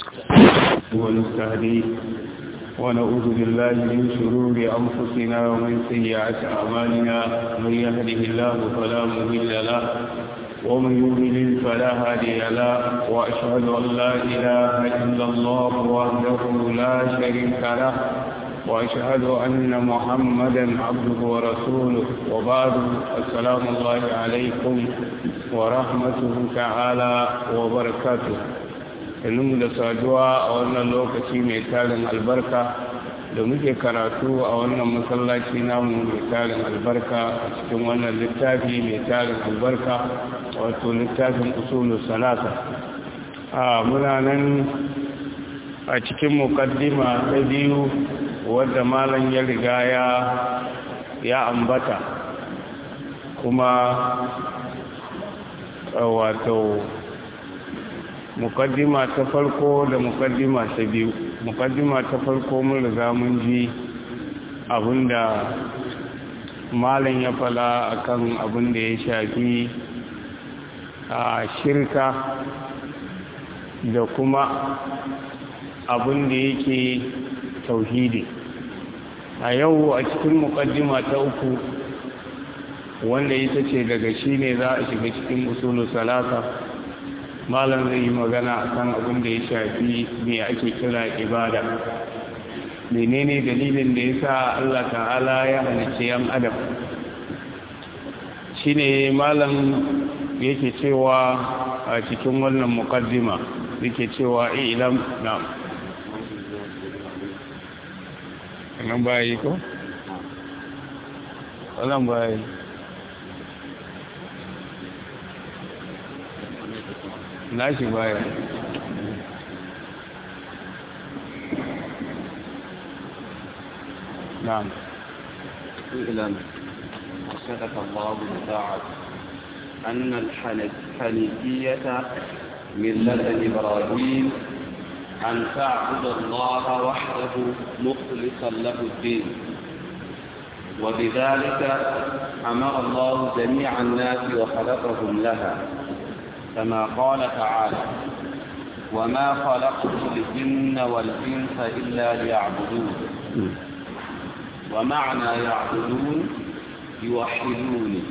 ونستهديه ونعوذ بالله من شرور أنفسنا ومن سيئات أعمالنا من يهده الله فلا مضل له ومن يضلل فلا هادي له وأشهد أن لا إله إلا الله وحده لا شريك له وأشهد أن محمدا عبده ورسوله وبعد السلام الله عليكم ورحمته تعالى وبركاته ilmu da saduwa a wannan lokaci mai tarin albarka da muke karatu a wannan masallaci namu mai tarin albarka a cikin wannan littafi mai tarin albarka wato littafin usulu salasa a muna nan a cikin mukaddima ta biyu wadda malam ya riga ya ya ambata kuma wato mukaddima ta farko da mukaddima ta biyu mukaddima ta farko mun riga mun ji abinda malam ya fala akan abin da ya shafi a shirka da kuma abin da yake tauhidi a yau a cikin mukaddima ta uku wanda ita ce daga shi ne za a shiga cikin usulu salata malam zai yi magana akan abin da ya shafi me ake kira ibada menene dalilin da ya sa Allah ta'ala ya halicci yan adam shine malam yake cewa a cikin wannan mukaddima yake cewa ilam na nan bayi ko? nan bayi nashi baya نعم اعلم وصدق الله بطاعته أن الحنيفية ملة إبراهيم أن تعبد الله وحده مخلصا له الدين وبذلك أمر الله جميع الناس وخلقهم لها كما قال تعالى وما خلقت الجن والإنس إلا ليعبدون ومعنى يعبدون يوحدوني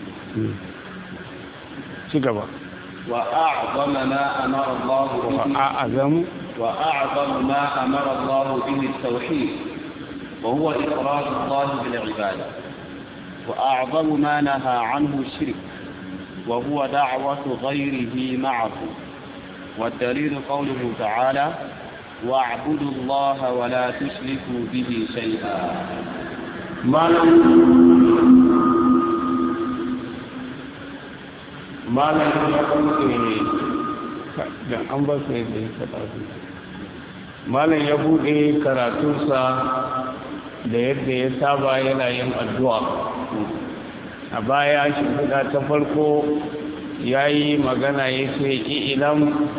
شكرا وأعظم ما أمر الله به وأعظم وأعظم ما أمر الله به التوحيد وهو إفراد الله بالعبادة وأعظم ما نهى عنه الشرك وهو دعوة غيره معه والدليل قوله تعالى واعبدوا الله ولا تشركوا به شيئا malam ya buɗe da an ba su yadda ya faɗa su malam ya buɗe karatunsa da yadda ya saba yana yin addu'a a baya shimfiɗa ta farko ya yi magana ya ce ilam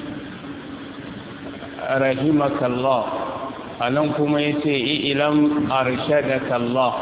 rahimakallah a nan kuma ya ce ilam arshadakallah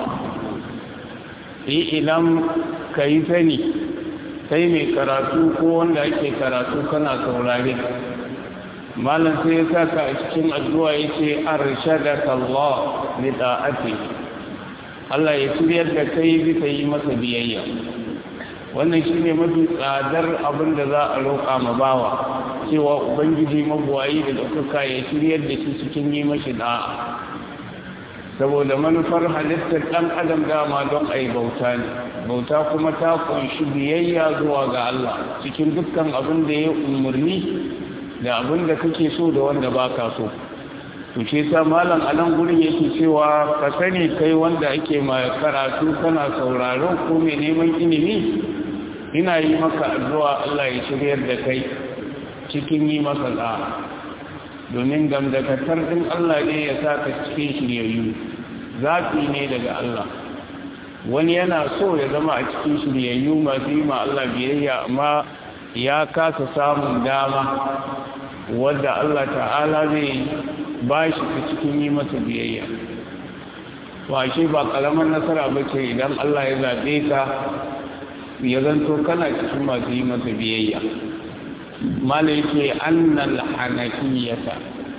ilam ka yi sani sai mai karatu ko wanda ake karatu kana saurare malam sai ya saka a cikin addu'a ya ce arshadakallah li da'ati Allah ya shiryar da kai bisa yi masa biyayya wannan shine mafi tsadar abin da za a roƙa ma bawa cewa ubangiji mabuwayi da ɗaukaka ya shiryar da shi cikin yi mashi da'a saboda manufar halittar ɗan adam dama don a yi bauta ne bauta kuma ta kunshi biyayya zuwa ga Allah cikin dukkan abin da ya umarni da abin da kake so da wanda ba ka so to ce sa malam a nan gurin yake cewa ka sani kai wanda ake ma karatu kana sauraron ko mai neman ilimi ina yi maka addu'a Allah ya shiryar da kai cikin yi masa da'a domin gamdakatar ɗin Allah ne ya sa ka cikin shiryayyu zafi ne daga Allah wani yana so ya zama a cikin shiryayyu masu yi ma Allah biyayya amma ya kasa samun dama wadda Allah ta'ala zai ba shi ta cikin yi masa biyayya washe ba kalamar nasara ba ce idan Allah ya zaɓe ka ya zanto kana cikin masu yi masa biyayya mala yake annal hanafiyata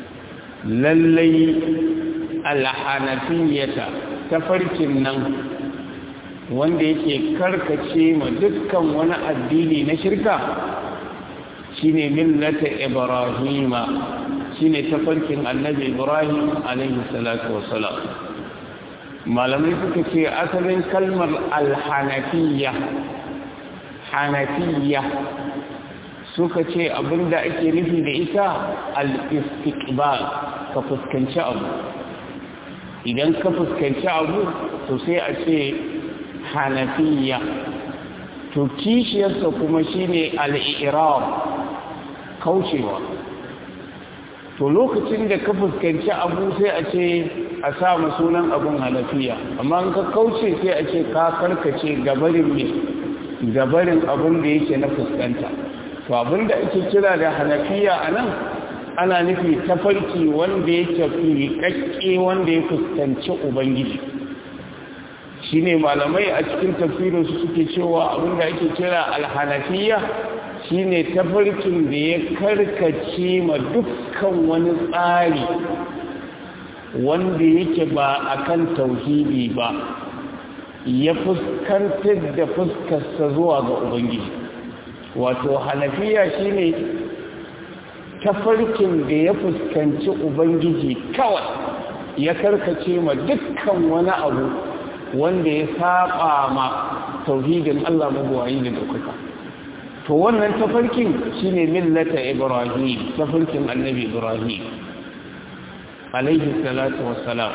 lallai alhanafiyata tafarkin nan wanda yake karkace ma dukkan wani addini na shirka shine millata ibrahima shine tafarkin annabi ibrahim alaihi salatu wassalam malamai suka ce asalin kalmar alhanafiya hanafiya suka ce abinda ake nufi da ita al-istiqbal ka fuskanci abu idan ka fuskanci abu to sai a ce hanafiya to kishiyarsa kuma shine al-i'rab kaucewa to lokacin da ka fuskanci abu sai a ce a sa sunan abun hanafiya amma in ka kauce sai a ce ka karkace gabarin ne gabarin abin da yake na fuskanta to abin da ake kira da hanafiya a nan ana nufi tafarki wanda yake fi wanda ya fuskanci ubangiji shine malamai a cikin tafsirinsu suke cewa abin da ake kira alhanafiya shine tafarkin da ya karkace ma dukkan wani tsari wanda yake ba akan tauhidi ba ya fuskantar da fuskarsa zuwa ga ubangiji wato hanafiya shine tafarkin da ya fuskanci ubangiji kawai ya karkace ma dukkan wani abu wanda ya saba ma tauhidin Allah mabuwayi da daukaka to wannan tafarkin shine millata ibrahim tafarkin annabi ibrahim alaihi salatu wassalam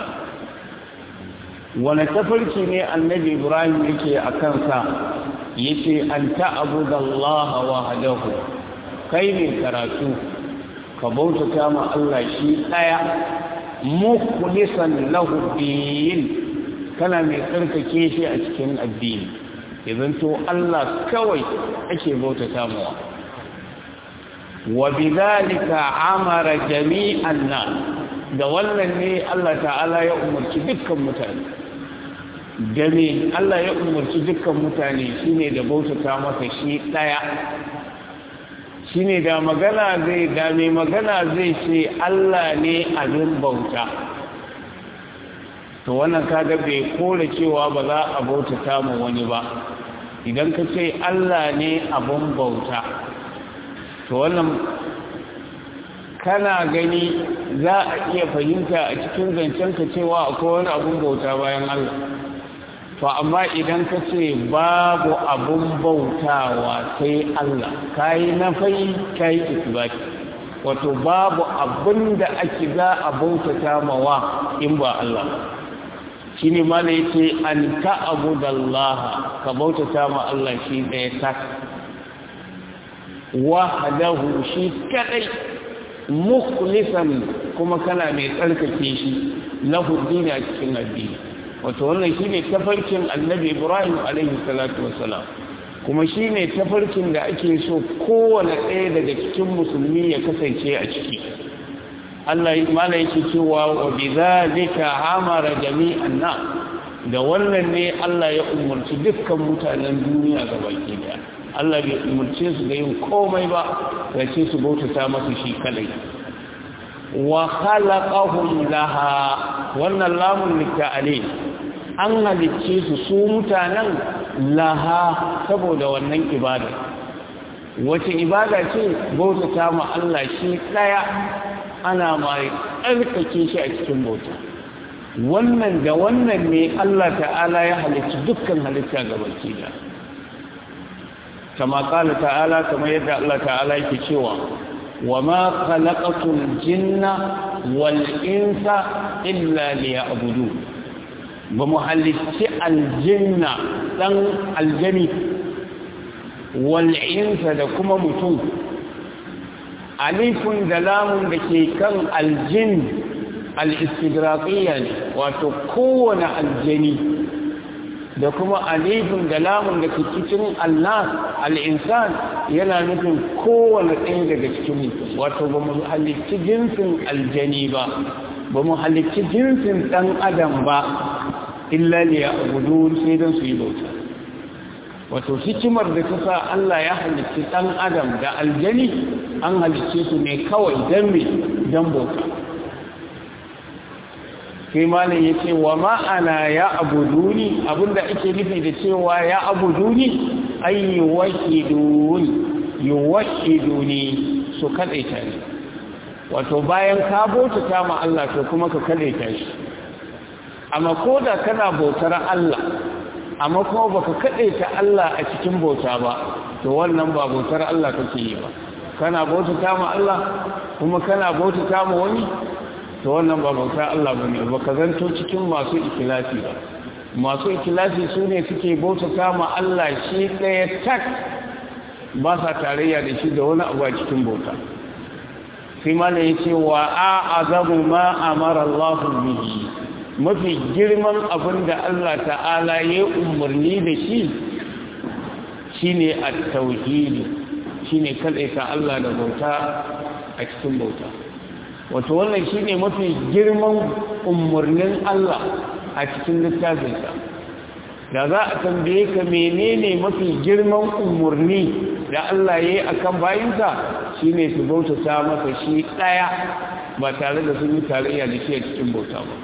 wani tafarki ne annabi ibrahim yake a kansa yace an ta'budu Allah wahdahu kai ne karatu ka bautata ma Allah shi daya mukhlisan lahu din kana mai tsarkake shi a cikin addini idan to Allah kawai ake bautata mawa wa bidhalika amara jami'an nas da wannan ne Allah ta'ala ya umarci dukkan mutane game Allah ya umarci dukkan mutane shine da bautata masa shi daya shine da magana zai da mai magana zai ce Allah ne abin bauta to wannan kaga bai kore cewa ba za a bautata mu wani ba idan ka ce Allah ne abin bauta to wannan kana gani za a iya fahimta a cikin zancenka cewa akwai wani abin bauta bayan Allah to amma idan ka ce babu abun bautawa sai Allah kayi nafai kayi isbati wato babu abin da ake za a bautata mawa in ba Allah shine ma da yake an ta'budallaha ka bautata ma Allah shi ɗaya tak wahdahu shi kadai mukhlisan kuma kana mai tsarkake shi lahu dini a cikin addini wato wannan shine tafarkin annabi ibrahim alaihi salatu wassalam kuma shine tafarkin da ake so kowane ɗaya daga cikin musulmi ya kasance a ciki Allah mala yake cewa wa bidhalika amara jami'an nas da wannan ne Allah ya umarci dukkan mutanen duniya gabaki daya Allah bai umarce su da yin komai ba ya ce su bautata masa shi kadai wa khalaqahum laha wannan lamun litta'ali an halicce su su mutanen laha saboda wannan ibada wace ibada ce bautata ma Allah shi daya ana mai tsarkake shi a cikin bauta wannan da wannan ne Allah ta'ala ya halicci dukkan halitta gabaki da kama kala ta'ala kama yadda Allah ta'ala yake cewa wa ma khalaqatul jinna wal insa illa liya'budun ba mu halicci aljinna dan aljani wal insa da kuma mutum alifun da lamun da ke kan aljin al-istigraqiyya ne wato kowane aljani da kuma alifin da lamun da ke cikin Allah al'insan yana nufin kowane ɗaya daga cikin mutum wato ba mu halitti jinsin aljani ba ba mu halitti jinsin ɗan adam ba illa ne ya gudu sai don su yi bauta wato hikimar da ta sa Allah ya halitti ɗan adam da aljani an halicce su ne kawai don me don bauta sai malam ya ce wa ma'ana ya abuduni abinda ake nufi da cewa ya abuduni ay yuwahiduni yuwahiduni su kadaita ne wato bayan ka bautata ma Allah to kuma ka kadaita shi amma koda kana bautar Allah amma kuma baka kadaita Allah a cikin bauta ba to wannan ba bautar Allah kake yi ba kana bautata ma Allah kuma kana bautata ma wani to wannan ba bauta Allah bane ba ka zanto cikin masu ikilasi ba masu ikilasi su ne suke bautata ma Allah shi ɗaya tak ba sa tarayya da shi da wani abu a cikin bauta sai mana ya ce wa a azabu ma amara Allah bihi mafi girman abin da Allah ta'ala ya umarni da shi shine at-tauhid shine kadaita Allah da bauta a cikin bauta wato wannan shine mafi girman umarnin Allah a cikin littafinsa da za a tambaye ka menene mafi girman umarni da Allah ya yi a kan bayinsa shine su bautata masa shi ɗaya ba tare da sun yi tarayya da shi a cikin bauta ba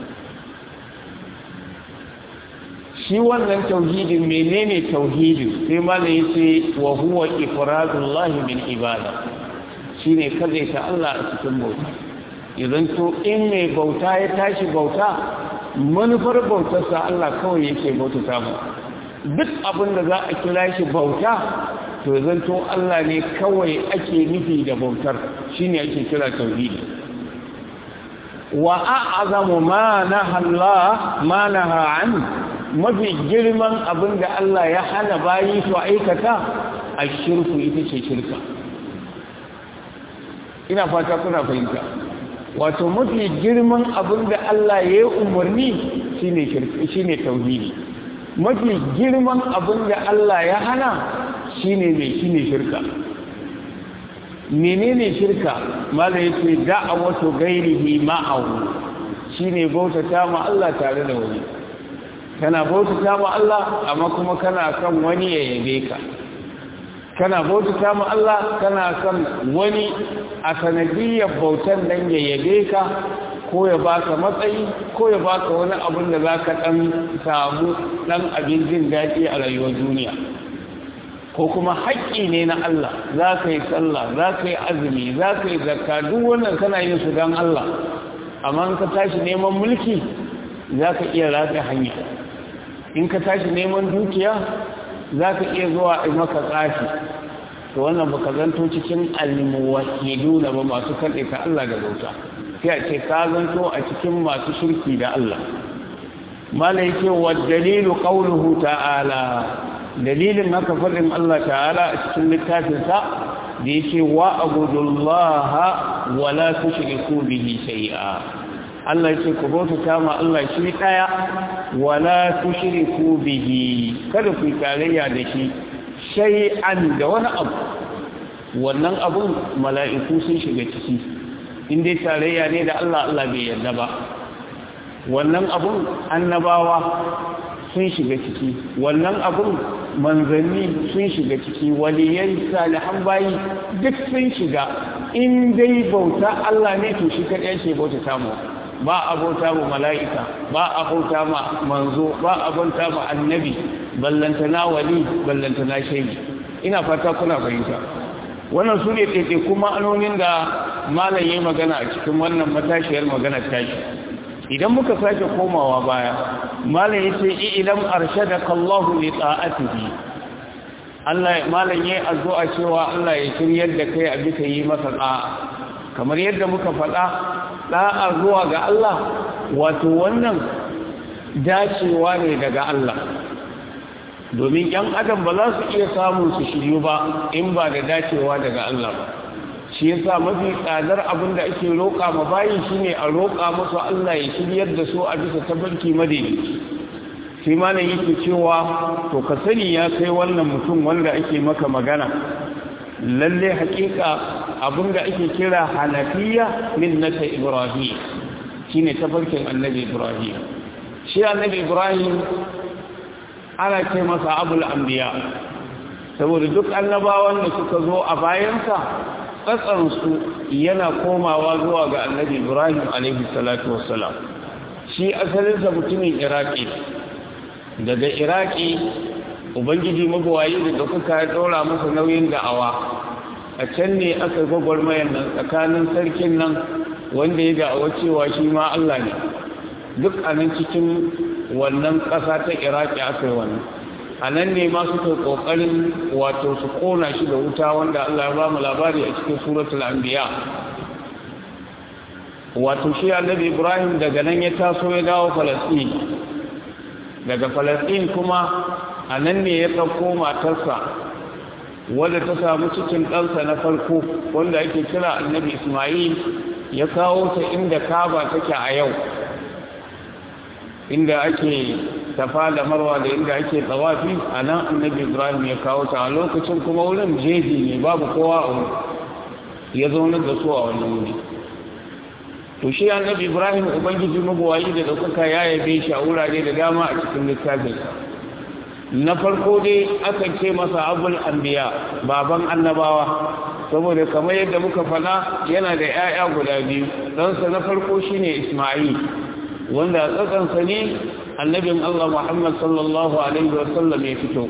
shi wannan tauhidin menene tauhidin sai malam yace wa huwa ifradullahi min ibada shine kazaita Allah a cikin bauta idan to in mai bauta ya tashi bauta manufar bautarsa Allah kawai yake bautata mu duk abin da za a kira shi bauta to zan to Allah ne kawai ake nufi da bautar shine ake kira tauhidi wa a'zamu ma naha Allah ma naha an mafi girman abin da Allah ya hana bayi su aikata ashirku ita ce shirka ina fata kuna fahimta wato mafi girman abin da Allah ya yi umarni shi ne tauhidi mafi girman abin da Allah ya hana shi ne mai shi ne shirka menene shirka mala ya ce da'awatu gairihi ma'ahu shi ne bautata ma Allah tare da wani kana bautata ma Allah amma kuma kana kan wani ya yabe ka kana bautata ma Allah kana kan wani a sanadiyyar bautan nan ya yabe ka ko ya baka matsayi ko ya baka wani abin da za ka ɗan samu ɗan abin jin daɗi a rayuwar duniya ko kuma haƙƙi ne na Allah za ka yi sallah za ka yi azumi za ka yi zakka duk wannan kana yin su don Allah amma in ka tashi neman mulki za ka iya ratsa hanya in ka tashi neman dukiya za ka iya zuwa a maka tsafi to wannan baka zanto cikin almuwahidu na ba masu kaɗe ka Allah da bauta sai a ce ka zanto a cikin masu shirki da Allah mala yake wa dalilu qawluhu ta'ala dalilin haka faɗin Allah ta'ala a cikin littafinsa da yake wa abudullaha wa la tushriku bihi shay'a Allah yake ku bauta ma Allah shi daya wa la tushriku bihi kada ku tarayya da shi shay'an da wani abu wannan abun mala'iku sun shiga ciki in dai tarayya ne da Allah Allah bai yarda ba wannan abun annabawa sun shiga ciki wannan abun manzanni sun shiga ciki waliyai salihan bayi duk sun shiga in dai bauta Allah ne to shi kaɗai ce bauta samu ba a bauta ma mala'ika ba a bauta ma manzo ba a bauta ma annabi ballantana wali ballantana shaidi ina fata kuna fahimta wannan su ne ɗaiɗe kuma anonin da malam yi magana a cikin wannan matashiyar magana tashi idan muka sake komawa baya malam yace ilam arshadaka Allah li ta'atihi Allah malam yayi addu'a cewa Allah ya shiryar da kai a bisa yi masa da'a kamar yadda muka faɗa da'a zuwa ga Allah wato wannan dacewa ne daga Allah domin ‘yan adam ba za su iya samun su shiryu ba in ba da dacewa daga Allah ba shi yasa mafi tsadar abin da ake roƙa ma bayi shine a roƙa musu Allah ya shiryar da su a bisa tabarki madaidaici sai malam yake cewa to ka sani ya kai wannan mutum wanda ake maka magana lalle hakika abin da ake kira hanafiya min nasa ibrahim shine tabarkin annabi ibrahim shi annabi ibrahim ana ce masa abul anbiya saboda duk annabawan da suka zo a bayansa tsatsansu yana komawa zuwa ga annabi ibrahim alaihi salatu wassalam shi asalinsa mutumin iraki daga iraki ubangiji mabuwayi da ɗaukaka ya ɗora masa nauyin da'awa a can ne aka gwagwarmayar nan tsakanin sarkin nan wanda ya da'awa cewa shi ma Allah ne duk a nan cikin wannan ƙasa ta iraki aka yi wannan a nan ne ma suka ƙoƙarin wato su ƙona shi da wuta wanda Allah ya ba mu labari a cikin suratul anbiya wato shi annabi ibrahim daga nan ya taso ya dawo falasɗin daga falasɗin kuma a nan ne ya ɗauko matarsa wadda ta samu cikin ɗansa na farko wanda ake kira annabi ismail ya kawo ta inda kaba take a yau inda ake tafa da marwa da inda ake tsawafi a nan annabi ibrahim ya kawo ta a lokacin kuma wurin jeji ne babu kowa a wuri ya zaunar da su a wani wuri to shi annabi ibrahim ubangiji mabuwayi da ɗaukaka ya yabe shi a wurare da dama a cikin littafinsa na farko dai akan ce masa abul anbiya baban annabawa saboda kamar yadda muka faɗa yana da 'ya'ya guda biyu ɗansa na farko shine isma'il wanda tsatsansa ne annabin allah muhammad sallallahu alaihi wasallam ya fito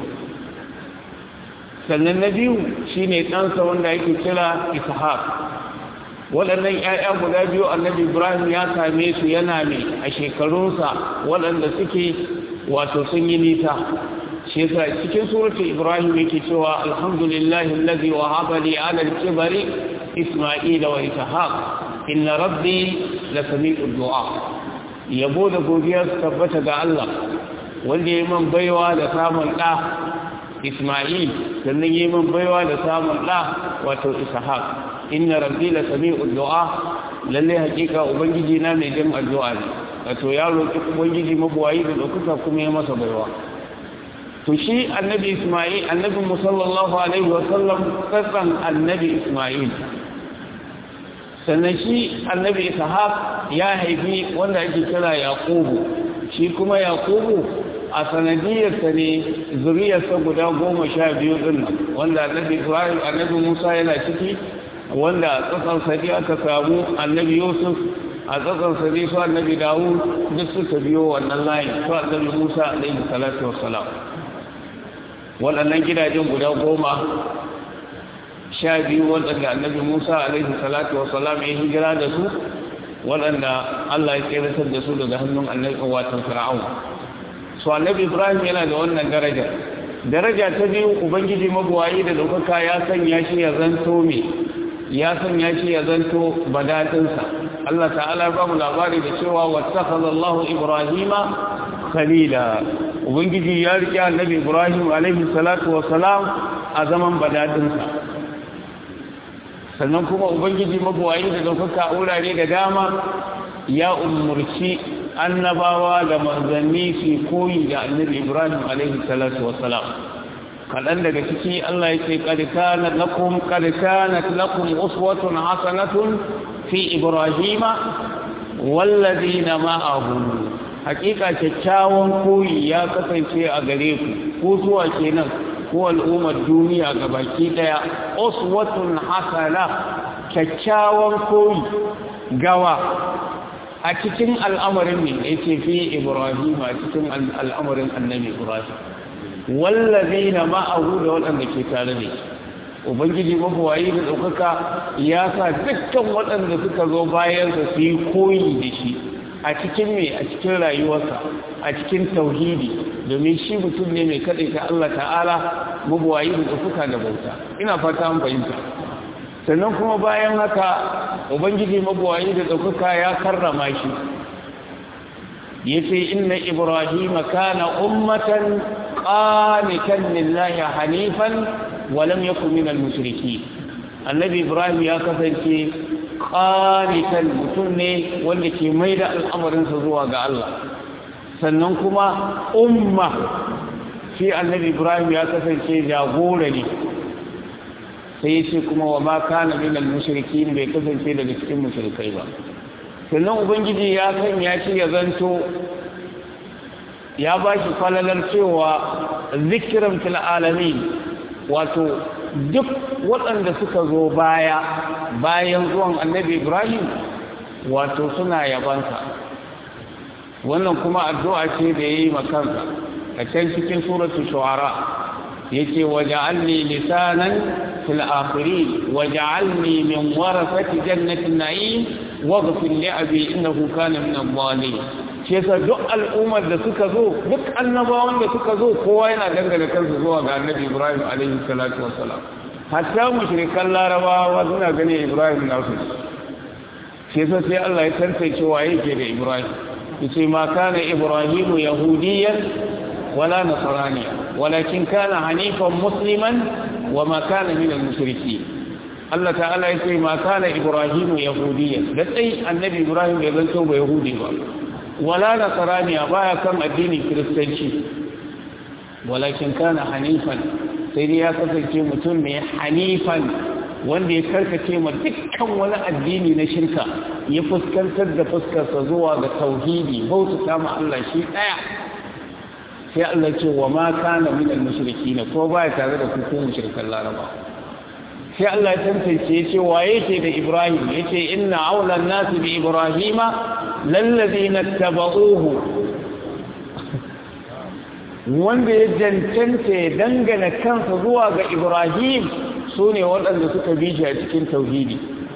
sannan na biyu shine ɗansa wanda yake kira ishaq waɗannan 'ya'ya guda biyu annabi ibrahim ya same su yana ne a shekarunsa waɗanda suke wato sun yi nisa shi yasa cikin suratul ibrahim yake cewa alhamdulillahi allazi wahaba li ala al-kibari isma'ila wa ishaq inna rabbi la sami'ud du'a yabo da godiya su tabbata ga Allah wanda yayi man baiwa da samun da isma'il sannan yayi man baiwa da samun da wato ishaq inna rabbi la sami'ud du'a lalle hakika ubangiji na mai jin addu'a ne wato ya roki ubangiji mabuwayi da dokuka kuma ya masa baiwa to shi annabi isma'il annabi musallallahu alaihi wasallam kasan annabi isma'il sannan shi annabi ishaq ya haifi wanda ake kira yaqubu shi kuma yaqubu a sanadiyarsa ne zuriyarsa guda goma sha biyu din nan wanda annabi ibrahim annabi musa yana ciki wanda a tsakan sadi aka samu annabi yusuf a tsakan sadi su annabi dawud duk suka biyo wannan layin su annabi musa alaihi salatu wassalam waɗannan gidajen guda goma sha biyu waɗanda annabi musa alaihi salatu wasalam ya hijira da su waɗanda allah ya tseratar da su daga hannun annabi watan fir'aun su annabi ibrahim yana da wannan daraja daraja ta biyu ubangiji mabuwayi da ɗaukaka ya sanya shi ya zanto me ya sanya shi ya zanto badatinsa allah ta'ala ba mu labari da cewa wattakhadha allahu ibrahima khalila ubangiji ya riƙe annabi ibrahim alaihi salatu wasalam a zaman badadinsa sannan kuma ubangiji mabuwayi da ɗaukaka wurare da dama ya umurci annabawa da manzanni su koyi da annabi ibrahim alaihi salatu wasalam kaɗan daga ciki allah ya ce ƙarƙanat lakum ƙarƙanat lakum uswatun hasanatun fi ibrahima wallazina ma'ahu hakika kyakkyawan koyi ya kasance a gare ku ko zuwa kenan ko al'ummar duniya ga baki daya uswatun hasana kyakkyawan koyi gawa a cikin al'amarin ne yake fi ibrahim a cikin al'amarin annabi ibrahim wallazina ma'ahu da waɗanda ke tare da shi ubangiji mabuwayi da ɗaukaka ya sa dukkan waɗanda suka zo bayansa su yi koyi da shi a cikin me a cikin rayuwarsa a cikin tauhidi domin shi mutum ne mai kaɗai ta Allah ta'ala mabuwayi da ɗaukaka da bauta ina fata an fahimta sannan kuma bayan haka ubangiji mabuwayi da ɗaukaka ya karrama shi ya ce inna ibrahim kana ummatan qanitan lillahi hanifan wa lam yakun minal mushrikeen annabi ibrahim ya kasance qanitan mutum ne wanda ke mai da al'amarinsa zuwa ga Allah sannan kuma umma shi annabi ibrahim ya kasance jagora ne sai ya ce kuma wa ma kana minal mushrikin bai kasance daga cikin mushrikai ba sannan ubangiji ya sanya shi ya zanto ya ba shi falalar cewa zikiran fil alamin wato duk waɗanda suka zo baya bayan zuwan annabi ibrahim wato suna yabansa wannan kuma addu'a ce da yayi makansa a can cikin suratul shu'ara yake waja'alni lisanan fil akhirin waja'alni min warasati jannatin na'im waghfir li abi innahu kana min adh-dhalimin shi yasa duk al'ummar da suka zo duk annabawan da suka zo kowa yana dangane kansa zuwa ga annabi Ibrahim alaihi salatu wassalam hatta mushrikan larabawa suna ganin Ibrahim nasu shi yasa sai Allah ya tantance waye ke da Ibrahim yace ma kana Ibrahimu yahudiyan wala nasraniya walakin kana hanifan musliman wa ma kana min al-mushrikeen Allah ta'ala yace ma kana Ibrahimu yahudiyan da sai annabi Ibrahim bai zanto ba yahudi ba wala nasraniya baya kan addinin kiristanci walakin kana hanifan sai dai ya kasance mutum mai hanifan wanda ya karkace ma dukkan wani addini na shirka ya fuskantar da fuskarsa zuwa ga tauhidi bauta ma Allah shi daya sai Allah ce wa ma kana min al-mushrikin ko baya tare da ku ko mushrikan laraba sai Allah ya tantance ya ce waye ce da Ibrahim yace inna aula an-nas bi ibrahima lallazina tabauhu wanda ya jantanta ya dangana kansa zuwa ga Ibrahim su ne waɗanda suka bi shi a cikin tauhidi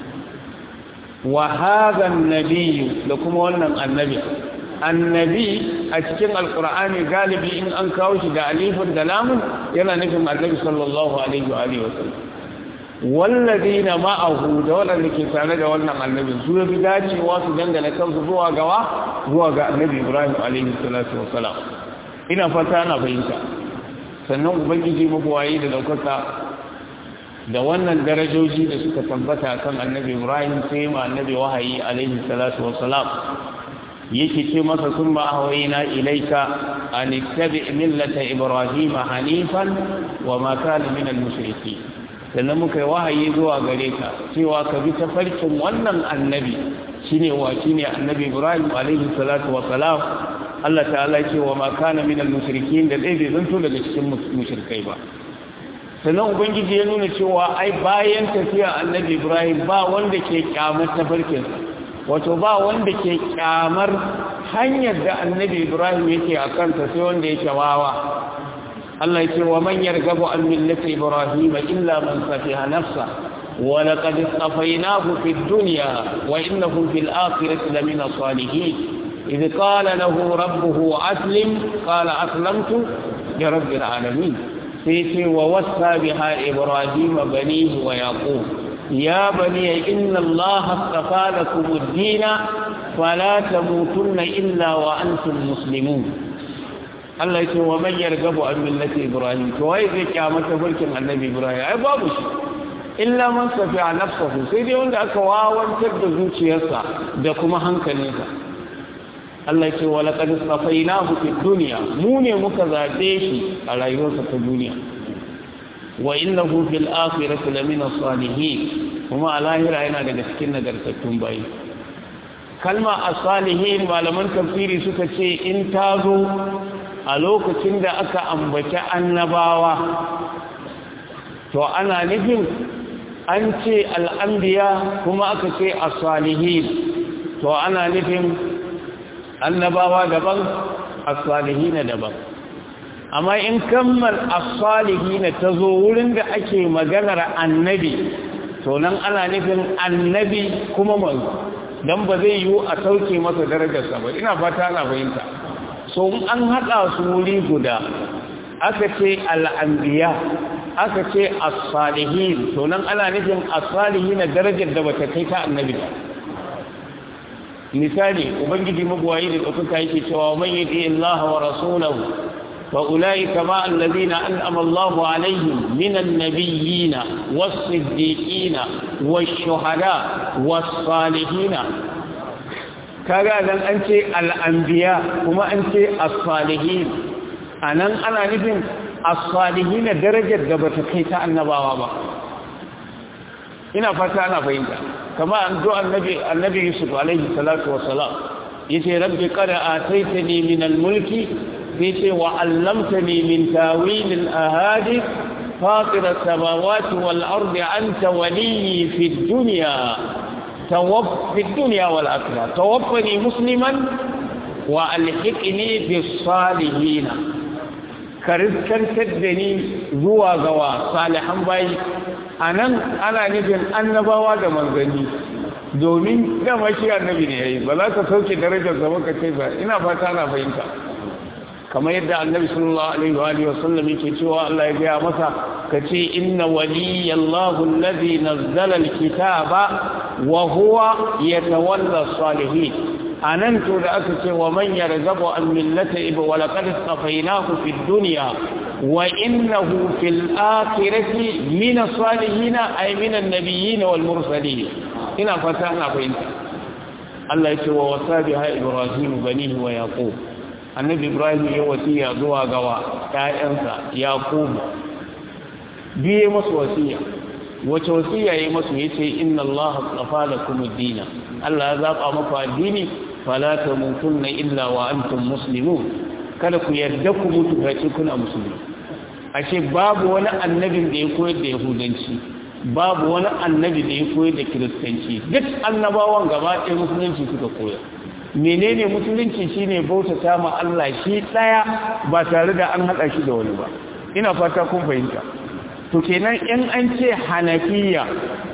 wa hadan nabiyyu da kuma wannan annabi annabi a cikin alkur'ani galibi in an kawo shi da alifin da lamun yana nufin annabi sallallahu alaihi wa alihi wasallam wallazina ma'ahu da waɗanda ke tare da wannan annabi su ya fi dacewa su dangana kansu zuwa gawa zuwa ga annabi ibrahim alaihi salatu wasalam ina fata ana fahimta sannan ubangiji mabuwayi da daukaka da wannan darajoji da suka tabbata kan annabi ibrahim sai ma annabi wahayi alaihi salatu wassalam yake ce masa sun ma ahwayna ilaika an ittabi millata ibrahim hanifan wa ma kana min al-mushrikeen sannan muka yi wahayi zuwa gare ka cewa ka bi tafarkin wannan annabi shine wa shine annabi ibrahim alaihi salatu wassalam Allah ta'ala ce wa ma kana min al-mushrikeen da dai bai zanto daga cikin mushrikai ba sannan ubangiji ya nuna cewa ai bayan tafiya annabi ibrahim ba wanda ke kyamar tafarkin wato ba wanda ke kyamar hanyar da annabi ibrahim yake a kanta sai wanda yake wawa Allah ya ce wa man yargabu an millati ibrahim illa man safiha nafsa wa laqad istafaynahu fid dunya wa innahu fil akhirati lamina salihin إذ قال له ربه أسلم قال أسلمت لرب العالمين سيتي ووصى بها إبراهيم بنيه ويعقوب يا بني إن الله اصطفى لكم الدين فلا تموتن إلا وأنتم مسلمون Allah ya ce wa man yargabu an millati Ibrahim to wai zai kyamata farkin Annabi Ibrahim ai babu shi illa man safi'a nafsuhu sai dai wanda aka wawantar da zuciyarsa da kuma hankalinsa Allah ce wa laqad safainahu fid dunya mu ne muka zabe shi a rayuwarsa ta duniya wa innahu fil akhirati lamina salihin kuma a lahira yana daga cikin nagartattun bayi kalma as-salihin malaman tafsiri suka ce in ta zo a lokacin da aka ambaci annabawa to ana nufin an ce al'anbiya kuma aka ce as-salihin to ana nufin annabawa daban as-salihina daban amma in kammal as-salihina tazo wurin da ake maganar annabi to nan ana nufin annabi kuma manzo dan ba zai yiwu a sauke masa darajarsa ba ina fata ana fahimta so an hada su wuri guda aka ce al-anbiya aka ce as-salihin to nan ana nufin as-salihina darajar da bata kai ta annabi ba misali ubangiji magwayi da ɗaukaka yake cewa man yati Allah wa rasulahu fa ulaika ma alladhina an'ama Allahu alaihim minan nabiyyina was-siddiqina wash-shuhada was-salihina kaga dan an ce al-anbiya kuma an ce as-salihin anan ana nufin as-salihin darajar da bata kai ta annabawa ba ina fata ana fahimta kama an zo annabi annabi Yusuf alaihi salatu wassalam yace rabbi qad ataitani min al-mulki yace wa 'allamtani min tawil al-ahadith fatir as-samawati wal-ardi anta waliyyi fi ad-dunya tawaff fi ad-dunya wal-akhirah tawaffani musliman wa alhiqni bis salihin ka riskantar da ni zuwa ga wa salihan bayi anan ana nufin annabawa da manzanni domin dama shi annabi ne yayi ba za ka sauke darajar sa ka ce ba ina fata na fahimta kamar yadda annabi sallallahu alaihi wa alihi wasallam yake cewa Allah ya gaya masa kace inna waliyallahu alladhi nazzala alkitaba wa huwa yatawalla salihin anan to da aka ce wa man yarzabu an millata iba wa laqad safainahu fid dunya wa innahu fil akhirati min as-salihin ay min an-nabiyyin wal mursalin ina fata ana fahimta Allah ya ce wa wasabiha ibrahim banihi wa yaqub annabi ibrahim ya wasiya zuwa gawa ƴaƴansa yaqub biye masu wasiya wace wasiya yayi masu yace inna allaha astafa lakum ad-din Allah ya zaba maku addini fala tamutunna illa wa antum muslimun kada ku yarda ku mutu face kuna musulmi ashe babu wani annabin da ya koyar da yahudanci babu wani annabi da ya koyar da kiristanci duk annabawan gaba ɗaya musulunci suka koyar menene musulunci shine bautata ma Allah shi daya ba tare da an hada shi da wani ba ina fata kun fahimta to kenan in an ce hanafiya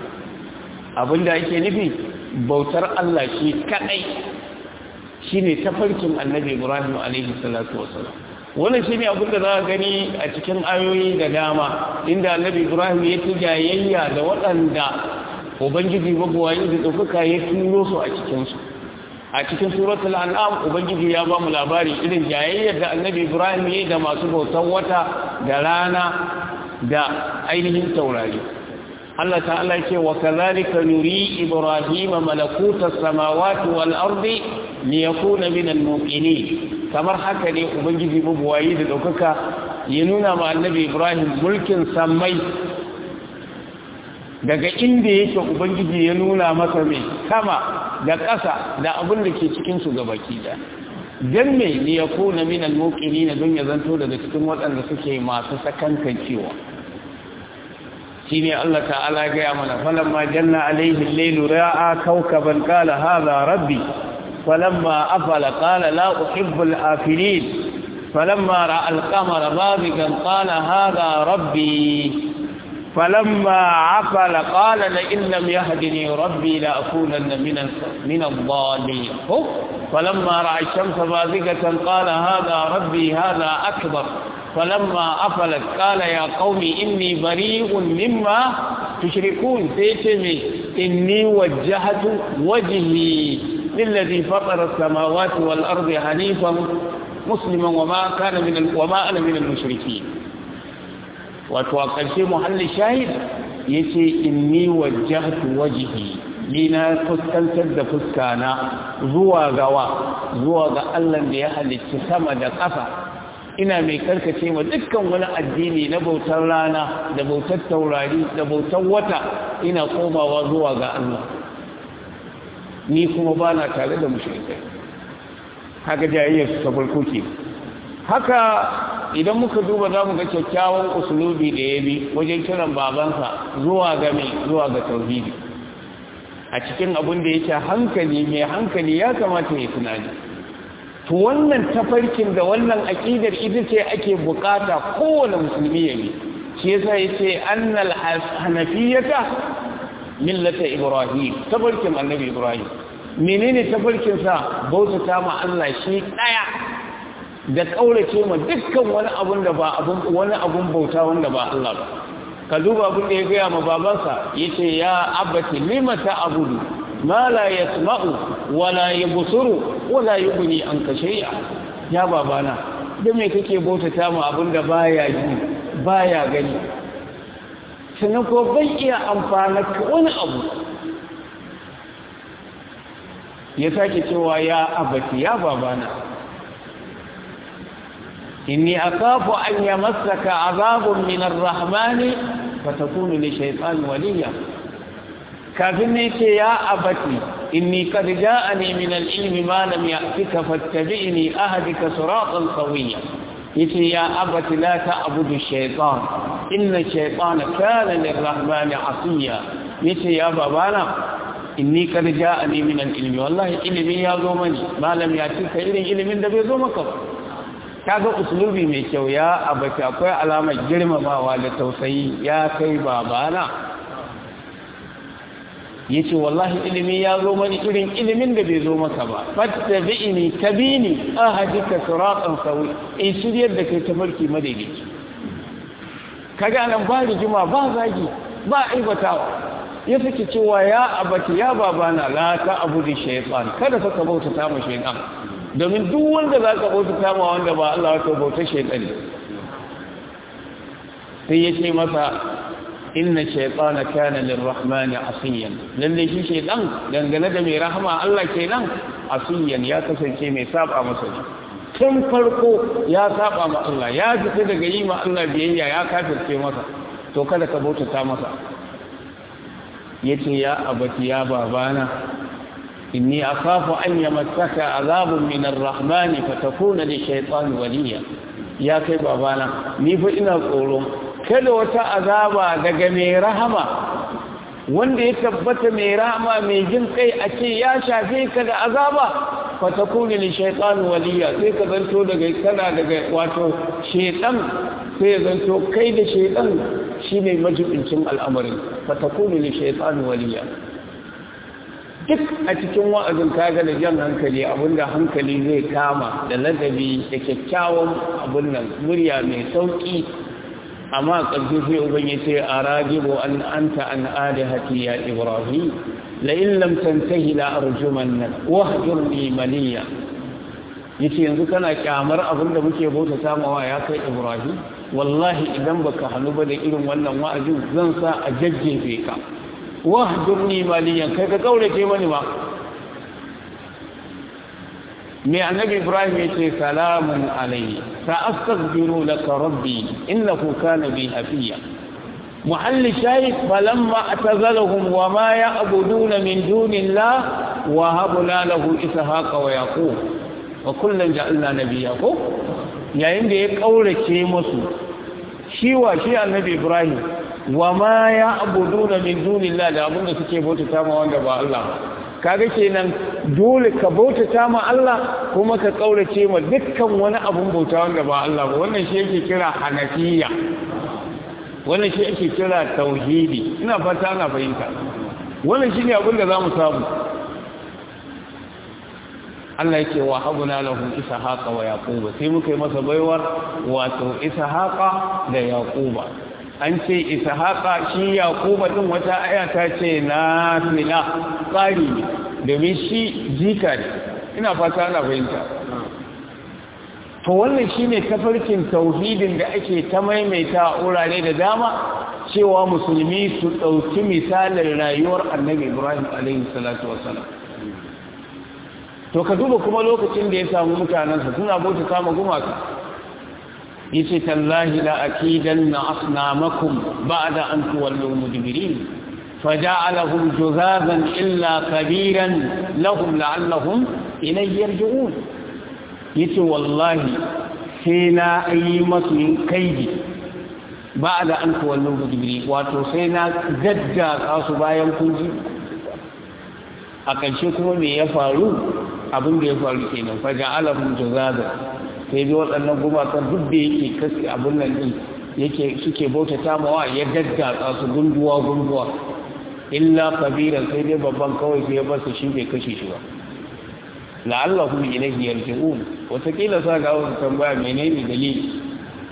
abinda ake nufi bautar Allah shi kadai shine tafarkin annabi Ibrahim alaihi salatu wasallam wannan shine abinda za ka gani a cikin ayoyi da dama inda annabi Ibrahim ya tijayayya da waɗanda ubangiji babuwayi da ɗaukaka ya turo su a cikinsu a cikin suratul an'am ubangiji ya ba mu labari irin jayayyar da annabi ibrahim yayi da masu bautar wata da rana da ainihin taurari Allah ta'ala ce wa kadhalika nuri ibrahima malakuta samawati wal ardi liyakuna min al muqinin kamar haka ne ubangiji bubuwayi da daukaka ya nuna ma annabi ibrahim mulkin sammai daga inda yake ubangiji ya nuna masa mai sama da ƙasa da abin da ke cikin su gabaki da dan me ne ya kona min al-muqinin don ya zanto daga cikin waɗanda suke masu sakankan cewa shine Allah ta'ala ga ya mana falamma janna alaihi al-layl ra'a kawkaban qala hadha rabbi falamma afala qala la uhibbu al-afilin falamma ra'a al-qamara bazigan qala hadha rabbi فلما عقل قال لئن لم يهدني ربي لأكونن من من الضالين فلما رأى الشمس بازغة قال هذا ربي هذا أكبر فلما أفلت قال يا قوم إني بريء مما تشركون تيتمي إني وجهت وجهي للذي فطر السماوات والأرض حنيفا مسلما وما كان من وما أنا من المشركين wato a ƙarshe muhalli shahid ya ce inni wajahtu wajihi ni na fuskantar da fuskana zuwa gawa zuwa ga Allah da ya halicci sama da ƙasa ina mai karkace ma dukkan wani addini na bautar rana da bautar taurari da bautar wata ina komawa zuwa ga Allah ni kuma ba na tare da mushrikai haka jayayyar su ta farko ke haka idan muka duba za mu ga kyakkyawan usulubi da ya bi wajen kiran babansa zuwa ga mai zuwa ga tauhidi a cikin abin da yake hankali mai hankali ya kamata ya tunani to wannan tafarkin da wannan aqidar ita ce ake bukata kowane musulmi ya bi shi yasa yace annal hanafiyata millata ibrahim tafarkin annabi ibrahim menene tafarkin sa bautata ma Allah shi daya da kaurace ma dukkan wani abun da ba abun wani abun bauta wanda ba Allah ba ka duba abin da ya gaya ma babansa yace ya abati lima ta'budu ma la yasma'u wa la yubsiru wa la yughni anka shay'a ya babana da me kake bautata ma abin da baya ji baya gani sannan ko bai iya amfana wani abu ya sake cewa ya abati ya babana إني أخاف أن يمسك عذاب من الرحمن فتكون لشيطان وليا كافني يا أبتي إني قد جاءني من العلم ما لم يأتك فاتبعني أهدك صراطا سويا يتي يا أبت لا تعبد الشيطان إن الشيطان كان للرحمن عصيا يتي يا بابانا inni kad ja'ani min al-ilmi wallahi ilimi ya zo mani malam ya ce kai irin ilimin da bai zo maka ba kaga uslubi mai kyau ya abata akwai alamar girmamawa da tausayi ya kai babana yace wallahi ilimi ya zo mani irin ilimin da bai zo maka ba fattabi'ini tabini ahadika siratan sawi in shiryar da kai tafarki madaidaici kaga nan ba rigima ba zagi ba aibatawa ya sake cewa ya abati ya babana la ta abu da shaytan kada ka bauta ta mu shaytan domin duk wanda za ka bauta ta ma wanda ba Allah ya bauta shaytan sai ya ce masa inna shaytana kana lirrahmani asiyan lalle shi shaytan dangane da mai rahama Allah kenan asiyan ya kasance mai saba masa tun farko ya saba ma Allah ya fita daga yi ma Allah biyayya ya kafirce masa to kada ka bauta ta masa yace ya abati ya babana inni akhafu an yamassaka azabun min ar-rahmani fatakuna li shaytan waliya ya kai babana ni fa ina tsoro kada wata azaba daga mai rahama wanda ya tabbata mai rahama mai jin kai a ce ya shafe ka da azaba fatakuna li shaytan waliya sai ka zanto daga kana daga wato shaytan sai zanto kai da shaytan shine majibincin al'amarin fatakunu li shaytan waliya duk a cikin wa'azin kaga da jan hankali abinda hankali zai kama da ladabi da kyakkyawan abin nan murya mai sauki amma ƙarfi sai uban ya ce a rajibu an anta an adihati ya ibrahim la in lam tantahi la arjumanna wahjurni maliya yace yanzu kana kyamar abin da muke bauta samawa ya kai ibrahim wallahi idan baka hannu ba da irin wannan wa'azin zan sa a jajjefe ka wahdurni maliyan kai ka kaurace mani ma me annabi ibrahim yace salamun alayhi sa astaghfiru laka rabbi innahu kana bi hafiya محل شاهد فلما اعتزلهم وما يعبدون من دون الله وهبنا له إسحاق ويعقوب وكلا جعلنا نبيا yayin da ya kaurace musu shi wa shi annabi ibrahim wa ma ya abuduna min dunillah da abinda suke bautata ma wanda ba Allah kaga kenan dole ka bautata ma Allah kuma ka kaurace ma dukkan wani abun bauta wanda ba Allah ba wannan shi yake kira hanafiya wannan shi yake kira tauhidi ina fata ana fahimta wannan shine abin da zamu samu Allah yake wa habuna lahu ishaqa wa yaquba sai muka yi masa baiwar wato ishaqa da yaquba an ce ishaqa shi yaquba din wata aya ta ce nafila tsari ne domin shi jika ne ina fata ana fahimta to wannan shine tafarkin tauhidin da ake ta maimaita a wurare da dama cewa musulmi su ɗauki misalin rayuwar annabi ibrahim alaihi salatu wassalam to ka duba kuma lokacin da ya samu mutanensa suna bauta kama gumaka yace tallahi la akidanna asnamakum ba'da an tuwallu mudbirin faja'alahum juzazan illa kabiran lahum la'allahum ilayhi yarji'un yace wallahi sai na yi masu kaidi ba'da an tuwallu mudbirin wato sai na gadda su bayan kunji a ƙarshe kuma me ya faru abin da ya faru kenan faja alahum jazada sai dai waɗannan gumakan duk da yake kasi abin nan din yake suke bautata mawa ya daddatsa su gunduwa gunduwa illa kabiran sai dai babban kawai sai ya bar su shi bai kashe shi ba la'allahu ilayhi yarji'un wataƙila sa ga wasu tambaya menene dalili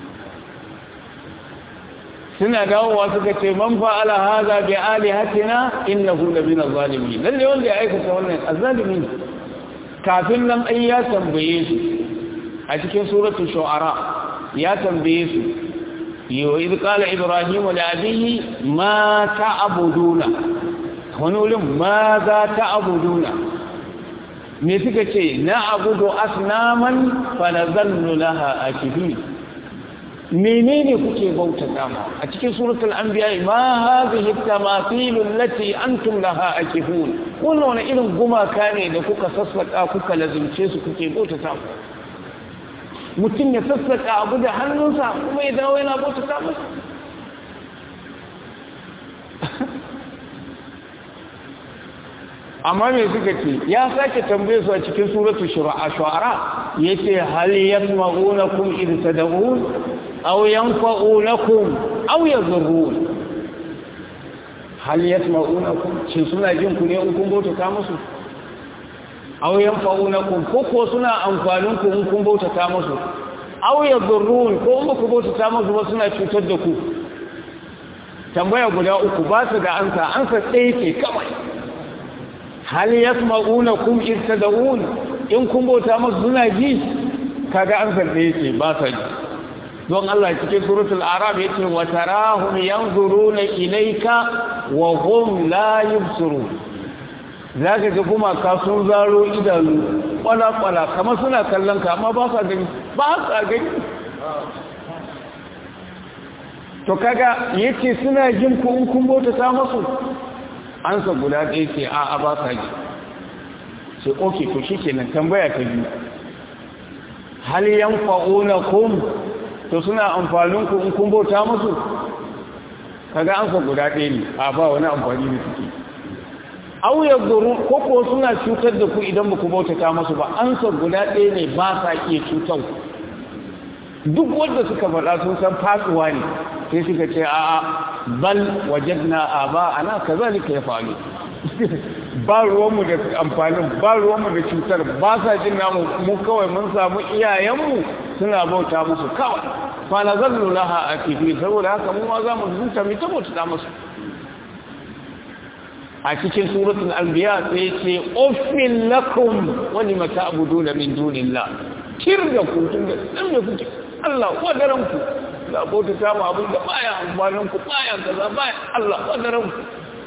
suna dawowa suka ce man fa'ala hadha bi alihatina innahu labina zalimin lalle wanda ya aikata wannan azzalimi kafin nan ai ya tambaye su a cikin suratul shu'ara ya tambaye su yo idh qala ibrahim li abihi ma ta'buduna wani wurin ma za ta'buduna me suka ce na abudu asnaman fa nazallu laha akifin menene kuke bautata ma a cikin suratul anbiya ma hadhihi tamathil allati antum laha akifun wannan wani irin gumaka ne da kuka sassaka kuka lazumce su kuke bautata mu mutum ya sassaka abu da hannunsa kuma ya dawo yana bautata masa amma me suka ce ya sake tambaye su a cikin suratu shu'ara yace hal yasma'unakum id tad'un aw yanfa'unakum aw yadhurrun hal yasma'unakum shin suna jin ku ne in kun bauta musu aw yanfa'unakum ko ko suna amfanin ku in kun bauta musu aw yadhurrun ko in ku bauta musu ba suna cutar da ku tambaya guda uku ba su da ansa ansa ɗaya ce kawai hal yasma'unakum id tad'un in kun bauta musu suna ji kaga ansa ɗaya ce ba sa ji don Allah cikin suratul arab yace wa tarahum yanzuruna ilayka wa hum la yubsirun zaka ga kuma ka sun zaro idanu kwala kwala kamar suna kallon ka amma ba sa gani ba sa gani to kaga yace suna jin ku in kun bauta ta musu ansa guda ɗaya ce a a ba sa ji sai okay to shikenan tambaya ta biyu hal yanfa'unakum to suna amfanin ku in kun bauta musu kaga an fa guda ɗaya ne a ba wani amfani da suke au ya guru ko ko suna cutar da ku idan baku bautata musu ba an sa guda ɗaya ne ba sa iya cutar duk wanda suka faɗa sun san fasuwa ne sai suka ce a bal wajadna aba ana kazalika ya faru ba ruwanmu da amfanin ba ruwanmu da cutar ba sa jin namu mu kawai mun samu iyayenmu suna bauta musu kawai fa na zallu laha a kifi saboda haka mu ma za mu zuta mu ta bauta musu a cikin suratul anbiya sai ce uffin lakum wa lima ta'buduna min dunillah kir da ku tun da dan da kuke Allah wadaran ku ga bauta ta mu abin da baya amfanin ku baya kaza baya Allah wadaran ku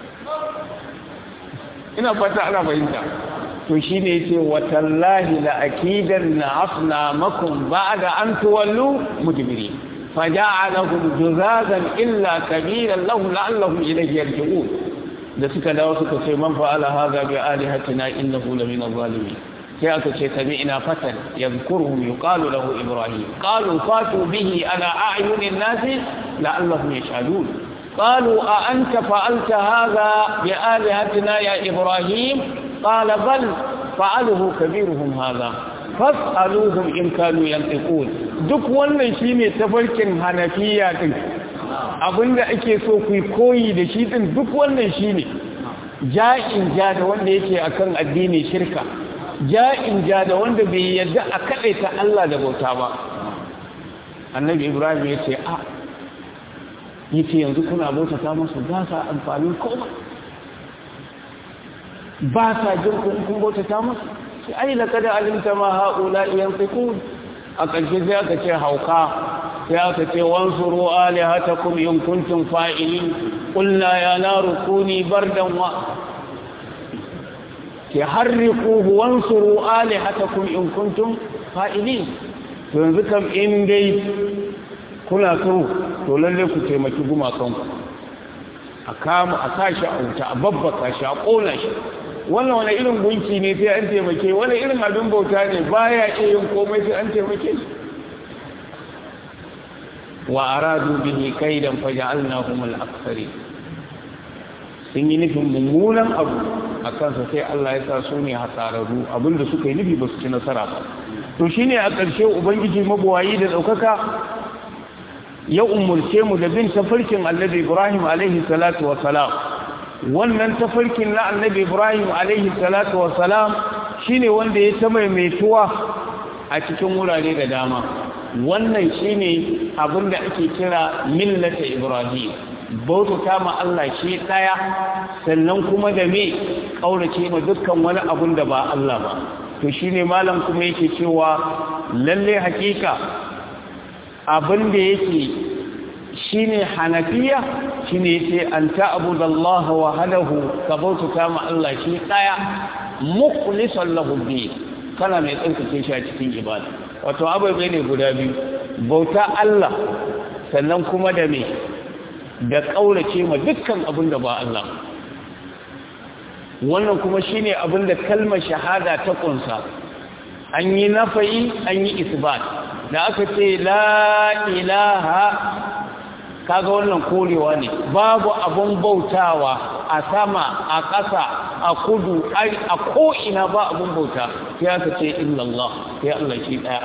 ina fata ana fahimta to shi ne ce watallahi la akidan na afna makon ba da an tuwallu mudibiri faja'alahum juzazan illa kabiran lahum la'allahum ilayhi yarji'un da suka dawo suka ce man fa'ala hadha bi alihatina innahu la min adh-dhalimin sai aka ce sami'na fatan yadhkuruhum yuqalu lahu ibrahim qalu fatu bihi ala a'yunin nasi la'allahum yashhadun قالوا أأنت فعلت هذا بآلهتنا يا إبراهيم قال بل فعله كبيرهم هذا فاسألوهم إن كانوا ينطقون duk wannan shine tafarkin hanafiya din abinda ake so ku koyi da shi din duk wannan shine ja'in ja da wanda yake akan addini shirka ja'in ja da wanda bai yarda a kadaita Allah da bauta ba annabi ibrahim yace a yace yanzu kuna bautata musu ba sa amfanin komai ba sa jin kun bautata musu sai ai laqad alimta ma haula yanfiqun a ƙarshe sai aka ce hauka sai aka ce wansuru alihatakum in kuntum fa'ilin qulna ya naru kuni bardan wa ke harriquhu wansuru alihatakum in kuntum fa'ilin yanzu kam in dai kuna so to lalle ku taimaki gumakanku a kama a sashi a wuta a babbaka shi a ƙona shi wannan wani irin gunki ne sai an taimake wani irin abin bauta ne baya iya yin komai sai an taimake shi wa aradu bihi kaidan faja'alnahum al-aktsari sun yi nufin mummunan abu a kansa sai Allah ya sa su ne hasararru abinda suka yi nufi ba su ci nasara ba to shine a ƙarshe ubangiji mabuwayi da ɗaukaka ya umurce mu da bin tafarkin annabi Ibrahim alaihi salatu wa salam wannan tafarkin na annabi Ibrahim alaihi salatu wa salam shine wanda ya ta maimaituwa a cikin wurare da dama wannan shine abinda ake kira millata Ibrahim bautata ma Allah shi daya sannan kuma da me kaurace ma dukkan wani abun da ba Allah ba to shine malam kuma yake cewa lalle hakika abin da yake shi ne hanafiya shi ne ce an ta'abuda Allah wa halahu ka bautata ma Allah shi ɗaya mukhlisan lahu bi kana mai tsarkake shi a cikin ibada wato abai ne guda biyu bauta Allah sannan kuma da me da kaurace ma dukkan abin da ba Allah wannan kuma shine abin da kalmar shahada ta kunsa an yi nafayi an yi isbat da aka ce la ilaha kaga wannan korewa ne babu abun bautawa a sama a ƙasa a kudu a ko'ina ba abin bauta sai aka ce illallah sai Allah shi ɗaya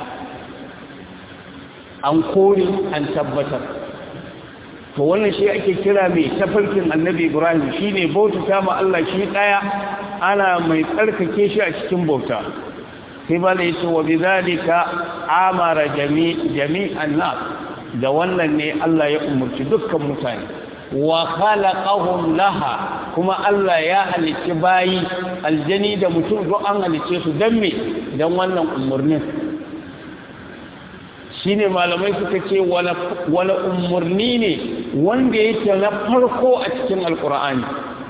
an kore an tabbatar to wannan shi ake kira mai tafarkin annabi ibrahim shi ne bautata ma Allah shi ɗaya ana mai tsarkake shi a cikin bauta sai ba da yace wa bizalika amara jami'an nas da wannan ne Allah ya umurci dukkan mutane wa khalaqahum laha kuma Allah ya halicci bayi aljani da mutum duk an halicce su dan me dan wannan umurnin shine malamai suka ce wala wala umurni ne wanda yake na farko a cikin alqur'ani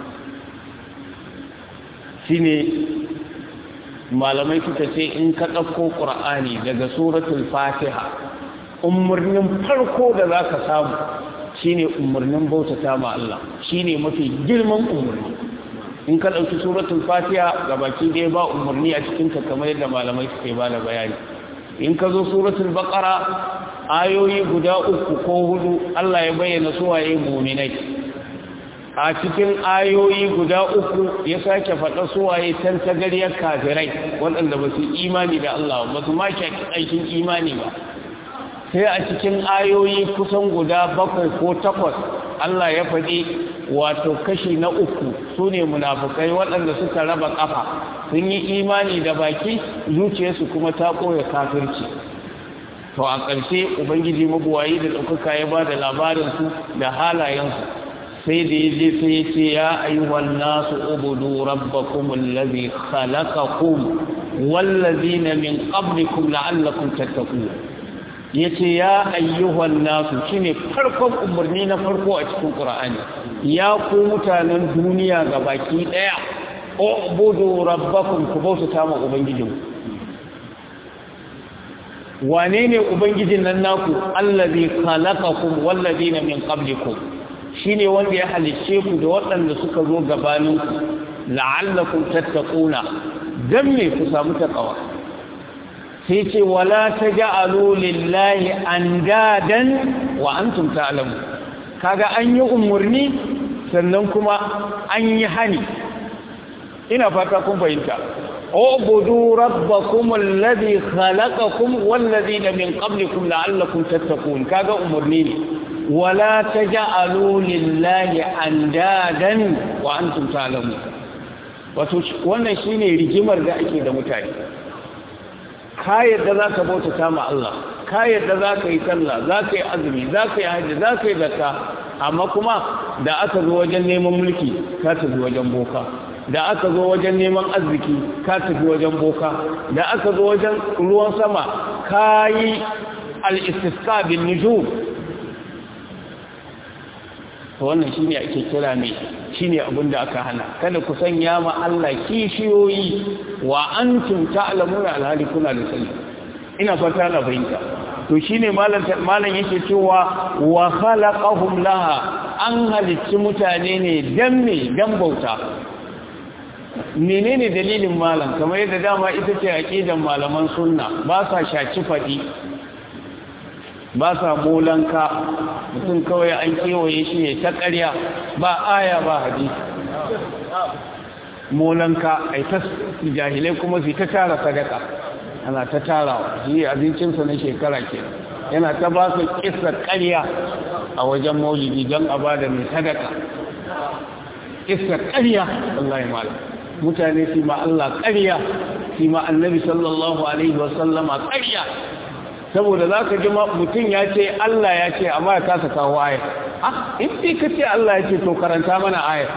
shine malamai suka ce in ka ɗauko ƙur'ani daga suratul fatiha umarnin farko da za ka samu shine umarnin bautata ma Allah shine mafi girman umarni in ka ɗauki suratul fatiha ga baki ɗaya ba umarni a cikinka kamar yadda malamai suke ba da bayani in ka zo suratul baqara ayoyi guda uku ko hudu Allah ya bayyana suwaye muminai a cikin ayoyi guda uku ya sake faɗa suwaye can tagariyar kafirai waɗanda ba su imani da Allah ba su ma aikin imani ba sai a cikin ayoyi kusan guda bakwai ko takwas Allah ya faɗi wato kashi na uku su ne munafukai waɗanda suka raba ƙafa sun yi imani da baki zuciyarsu kuma ta ɓoye kafirci to a ƙarshe ubangiji mabuwayi da ɗaukaka ya ba da labarinsu da halayensu sai da ya je sai ya ce ya ayyuhan nasu ubudu rabbakum allazi khalaqakum wallazina min qablikum la'allakum tattaqun yace ya ayyuhan nasu shine farkon umarni na farko a cikin qur'ani ya ku mutanen duniya gabaki daya ubudu rabbakum ku bauta ma ubangijinku wane ne ubangijin nan naku allazi khalaqakum wallazina min qablikum shine wanda ya halicce ku da waɗanda suka zo gabaninku la'allakum tattaquna dan me ku samu takawa sai ce wala taj'alu lillahi andadan wa antum ta'lamu kaga an yi umurni sannan kuma an yi hani ina fata kun fahimta اعبدوا ربكم الذي خلقكم والذين من قبلكم لعلكم تتقون كذا امرني ولا تجعلوا لله اندادا وانتم تعلمون wato wannan shine rigimar da ake da mutane ka yadda za ka bauta ma Allah ka yadda za ka yi sallah za ka yi azumi za ka yi hajji za ka yi zakka amma kuma da aka zo wajen neman mulki ka tafi wajen boka da aka zo wajen neman arziki ka tafi wajen boka da aka zo wajen ruwan sama ka yi al'istisqa bin nujum to wannan shine ake kira ne shine abin da aka hana kada ku sanya ma Allah kishiyoyi wa antum ta'lamuna alhali kuna da sani ina fata na fahimta to shine malam malam yake cewa wa khalaqahum laha an halicci mutane ne dan me dan bauta menene dalilin malam kamar yadda dama ita ce aqidan malaman sunna ba sa shaci fadi ba sa molanka mutum kawai an kewaye shi ne ta ƙarya ba aya ba hadisi molanka ai ta jahilai kuma su ta tara sadaka ana ta tarawa shi abincinsa na shekara ke yana ta ba su kisa ƙarya a wajen maulidi don a ba da mai sadaka kisa ƙarya Allah ya malam mutane su ma Allah ƙarya su ma annabi sallallahu alaihi wasallama ƙarya saboda za ka ji mutum ya ce Allah ya ce amma ya kasa kawo ayat ah in dai ka ce Allah ya ce to karanta mana ayat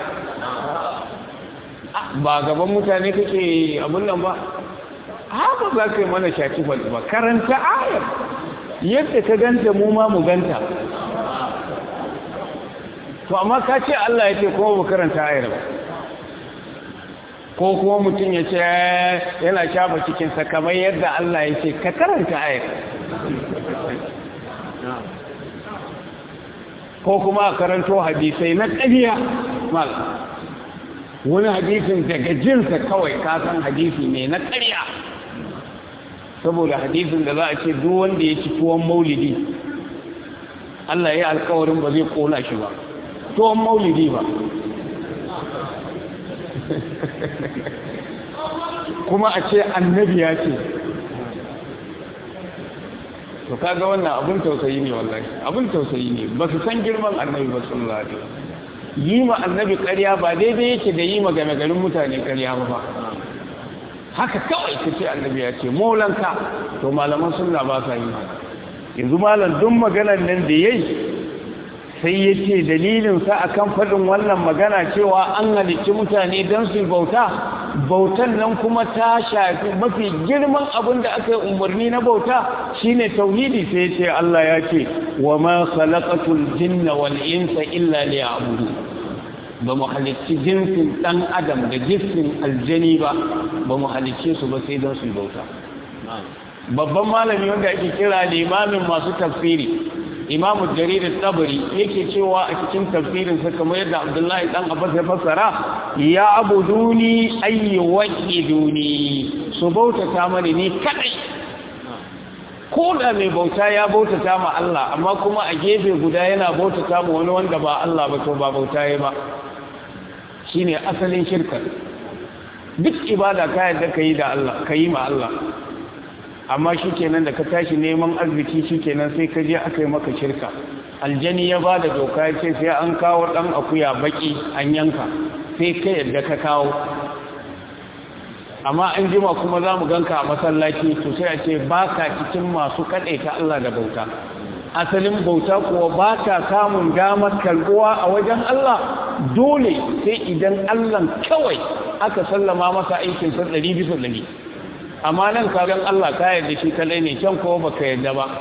ba gaban mutane kake abin nan ba haka za ka yi mana shaci ba karanta ayat yadda ka ganta mu ma mu ganta to amma ka ce Allah ya ce kuma mu karanta ayat ba ko kuma mutum ya ce yana shafa cikinsa kamar yadda Allah ya ce ka karanta ayat ko kuma a karanto hadisai na ƙariya mal wani hadisin daga jinsa kawai kasan hadisi ne na ƙariya saboda hadisin da za a ce duk wanda ya ci tuwon maulidi Allah ya alkawarin ba zai kona shi ba tuwon maulidi ba kuma a ce annabi ya ce to kaga wannan abin tausayi ne wallahi abin tausayi ne ba su san girman annabi ba sallallahu alaihi yi ma annabi ƙarya ba daidai yake da yi ma game garin mutane ƙarya ba haka kawai ka ce annabi ya ce maulanka to malaman sunna ba sa yi yanzu malam duk maganar nan da yayi sai ya ce dalilinsa a kan faɗin wannan magana cewa an halicci mutane don su bauta bautan nan kuma ta shafi mafi girman abin da aka yi umarni na bauta shine tauhidi sai ce Allah ya ce wa ma khalaqatul jinna wal insa illa liya'budu ba mu halicci jinsin dan adam da jinsin aljani ba ba mu halicce su ba sai don su bauta babban malami wanda ake kira limamin masu tafsiri imamu jarir tabari yake cewa a cikin tafsirin sa kamar yadda abdullahi dan abbas ya fassara ya abuduni ayyi waqiduni su bautata mani ni kadai ko da mai bauta ya bautata ma Allah amma kuma a gefe guda yana bautata ma wani wanda ba Allah ba to ba bauta ya ba shine asalin shirka duk ibada ka yadda kai da Allah kai ma Allah amma shi kenan da ka tashi neman arziki shi kenan sai ka je aka yi maka shirka aljani ya ba da doka ya ce sai an kawo ɗan akuya baki an yanka sai ka yadda ka kawo amma an jima kuma za mu ganka a masallaci to sai a ce ba ka cikin masu kaɗai ta Allah da bauta asalin bauta kuwa ba ka samun damar karbuwa a wajen Allah dole sai idan Allah kawai aka sallama masa aikin sa ɗari bisa ɗari amma nan kagan Allah ka yarda shi kalai ne can ko baka yarda ba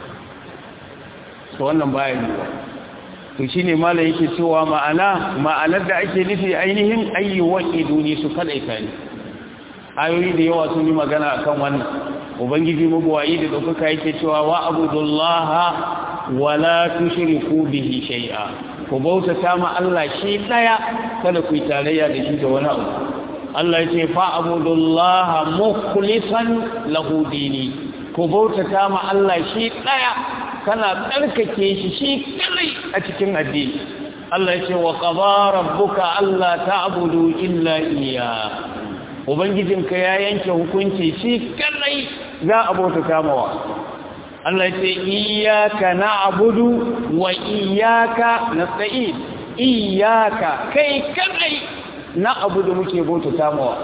to wannan baya ne to shine malai yake cewa ma'ana ma'anar da ake nufi ainihin ayyuwan iduni su kadaita ne ayoyi da yawa sun yi magana akan wannan ubangiji mabuwayi da dokaka yake cewa wa abudullaha wala tushriku bihi shay'a ku bautata ma Allah shi daya kada ku yi tarayya da shi da wani abu Allah ya ce fa'abudullaha mukhlisan lahu dini ku bautata ma Allah shi daya kana tsarkake shi shi kadai a cikin addini Allah ya ce wa qada rabbuka alla ta'budu illa iyya ubangijinka ya yanke hukunci shi kadai za a bautata mawa Allah ya ce iyyaka na'budu wa iyyaka nasta'in iyyaka kai kadai na abu da muke bautata mawa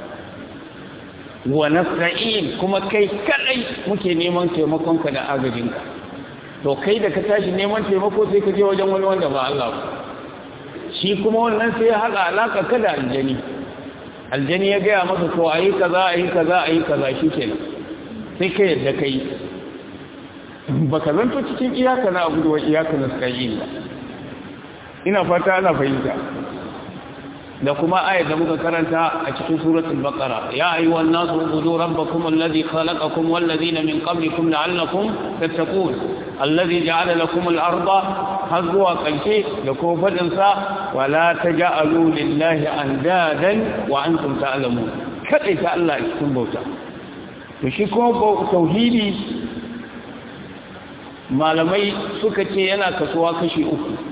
wa nasta'in kuma kai kadai muke neman taimakonka da agajinka to kai da ka tashi neman taimako sai ka je wajen wani wanda ba Allah shi kuma wannan sai ya haɗa alaka ka da aljani aljani ya gaya maka to ayi kaza ayi kaza ayi kaza shikenan sai ka yadda kai baka zanto cikin iyaka na abu da iyaka na nasta'in ba ina fata ana fahimta da kuma ayat da muka karanta a cikin suratul baqara ya ayyuhan nasu ubudu rabbakum alladhi khalaqakum wal ladina min qablikum la'allakum tattaqun alladhi ja'ala lakum al-arda hazwa qalshi da kuma fadin sa wala taj'alu lillahi andadan wa antum ta'lamun kadai ta Allah a cikin bauta to shi kuma tauhidi malamai suka ce yana kasuwa kashi uku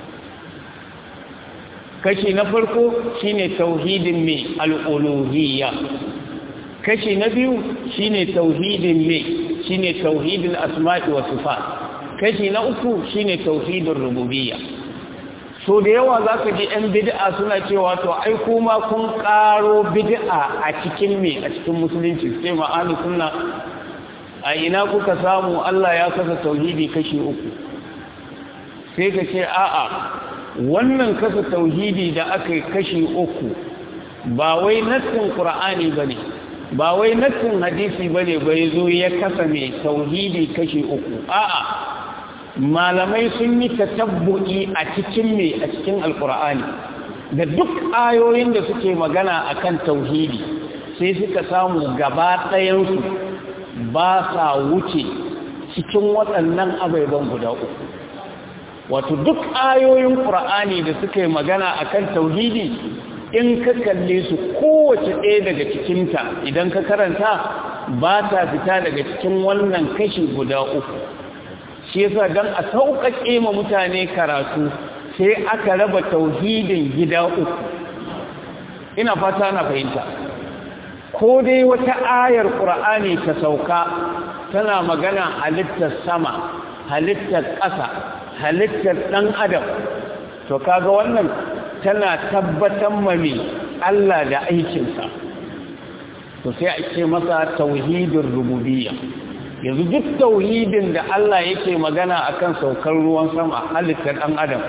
kashi na farko shine tauhidin mai al'uluhiyya kashi na biyu shine tauhidin mai shine tauhidin asma'i wa sifat kashi na uku shine tauhidin rububiyya so da yawa zaka ji ɗan bid'a suna cewa to ai kuma kun ƙaro bid'a a cikin me a cikin musulunci sai ma'ani sunna a ina kuka samu Allah ya kasa tauhidi kashi uku sai ka ce a'a wannan kasa tauhidi da aka yi kashi uku ba wai nassin qur'ani bane ba wai nassin hadisi bane bai zo ya kasa mai tauhidi kashi uku a'a malamai sun yi tatabbu'i a cikin me a cikin alqur'ani da duk ayoyin da suke magana akan tauhidi sai suka samu gaba ɗayan su ba sa wuce cikin waɗannan abaiban guda uku wato duk ayoyin ƙur'ani da suka yi magana akan tauhidi in ka kalle su kowace ɗaya daga cikinta idan ka karanta ba ta fita daga cikin wannan kashi guda uku shi yasa don a sauƙaƙe ma mutane karatu sai aka raba tauhidin gida uku ina fata na fahimta ko dai wata ayar ƙur'ani ta sauka tana magana halittar sama halittar ƙasa halittar ɗan adam to kaga wannan tana tabbatar mami Allah da aikinsa to sai a ce masa tauhidin rububiyya yanzu duk tauhidin da Allah yake magana akan saukar ruwan sama halittar ɗan adam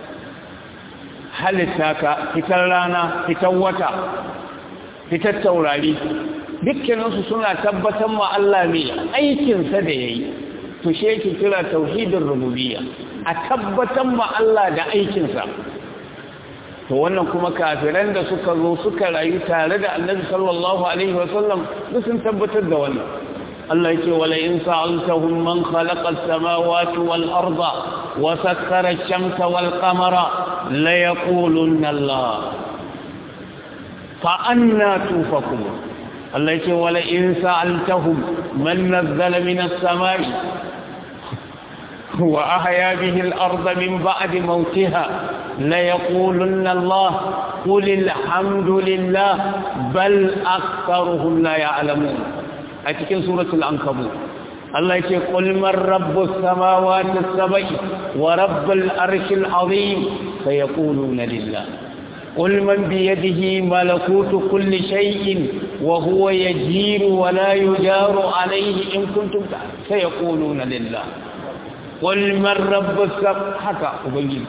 halitta ka fitar rana fitar wata fitar taurari dukkaninsu suna tabbatar ma Allah mai aikinsa da ya yi to shi yake kira tauhidin rububiyya a tabbatar ma Allah da aikinsa to wannan kuma kafiran da suka zo suka rayu tare da annabi sallallahu alaihi wasallam duk sun tabbatar da wannan Allah yake wala in sa'altahum man khalaqa as-samawati wal arda wa sakkara ash-shamsa wal qamara la yaqulunna Allah fa anna tufakun Allah yake wala in sa'altahum man nazzala min as-sama'i wa ahya bihi al-arda min ba'di mawtiha la yaqulunna Allah qul alhamdulillah bal aktharuhum la ya'lamun a cikin suratul ankabut Allah yake qul man rabbus samawati as-sab'i wa rabbul arshil azim sayaquluna lillah qul man bi yadihi malakutu kulli shay'in wa huwa yajiru wa la yujaru alayhi in kuntum sayaquluna lillah qul man rabbus haka ubangiji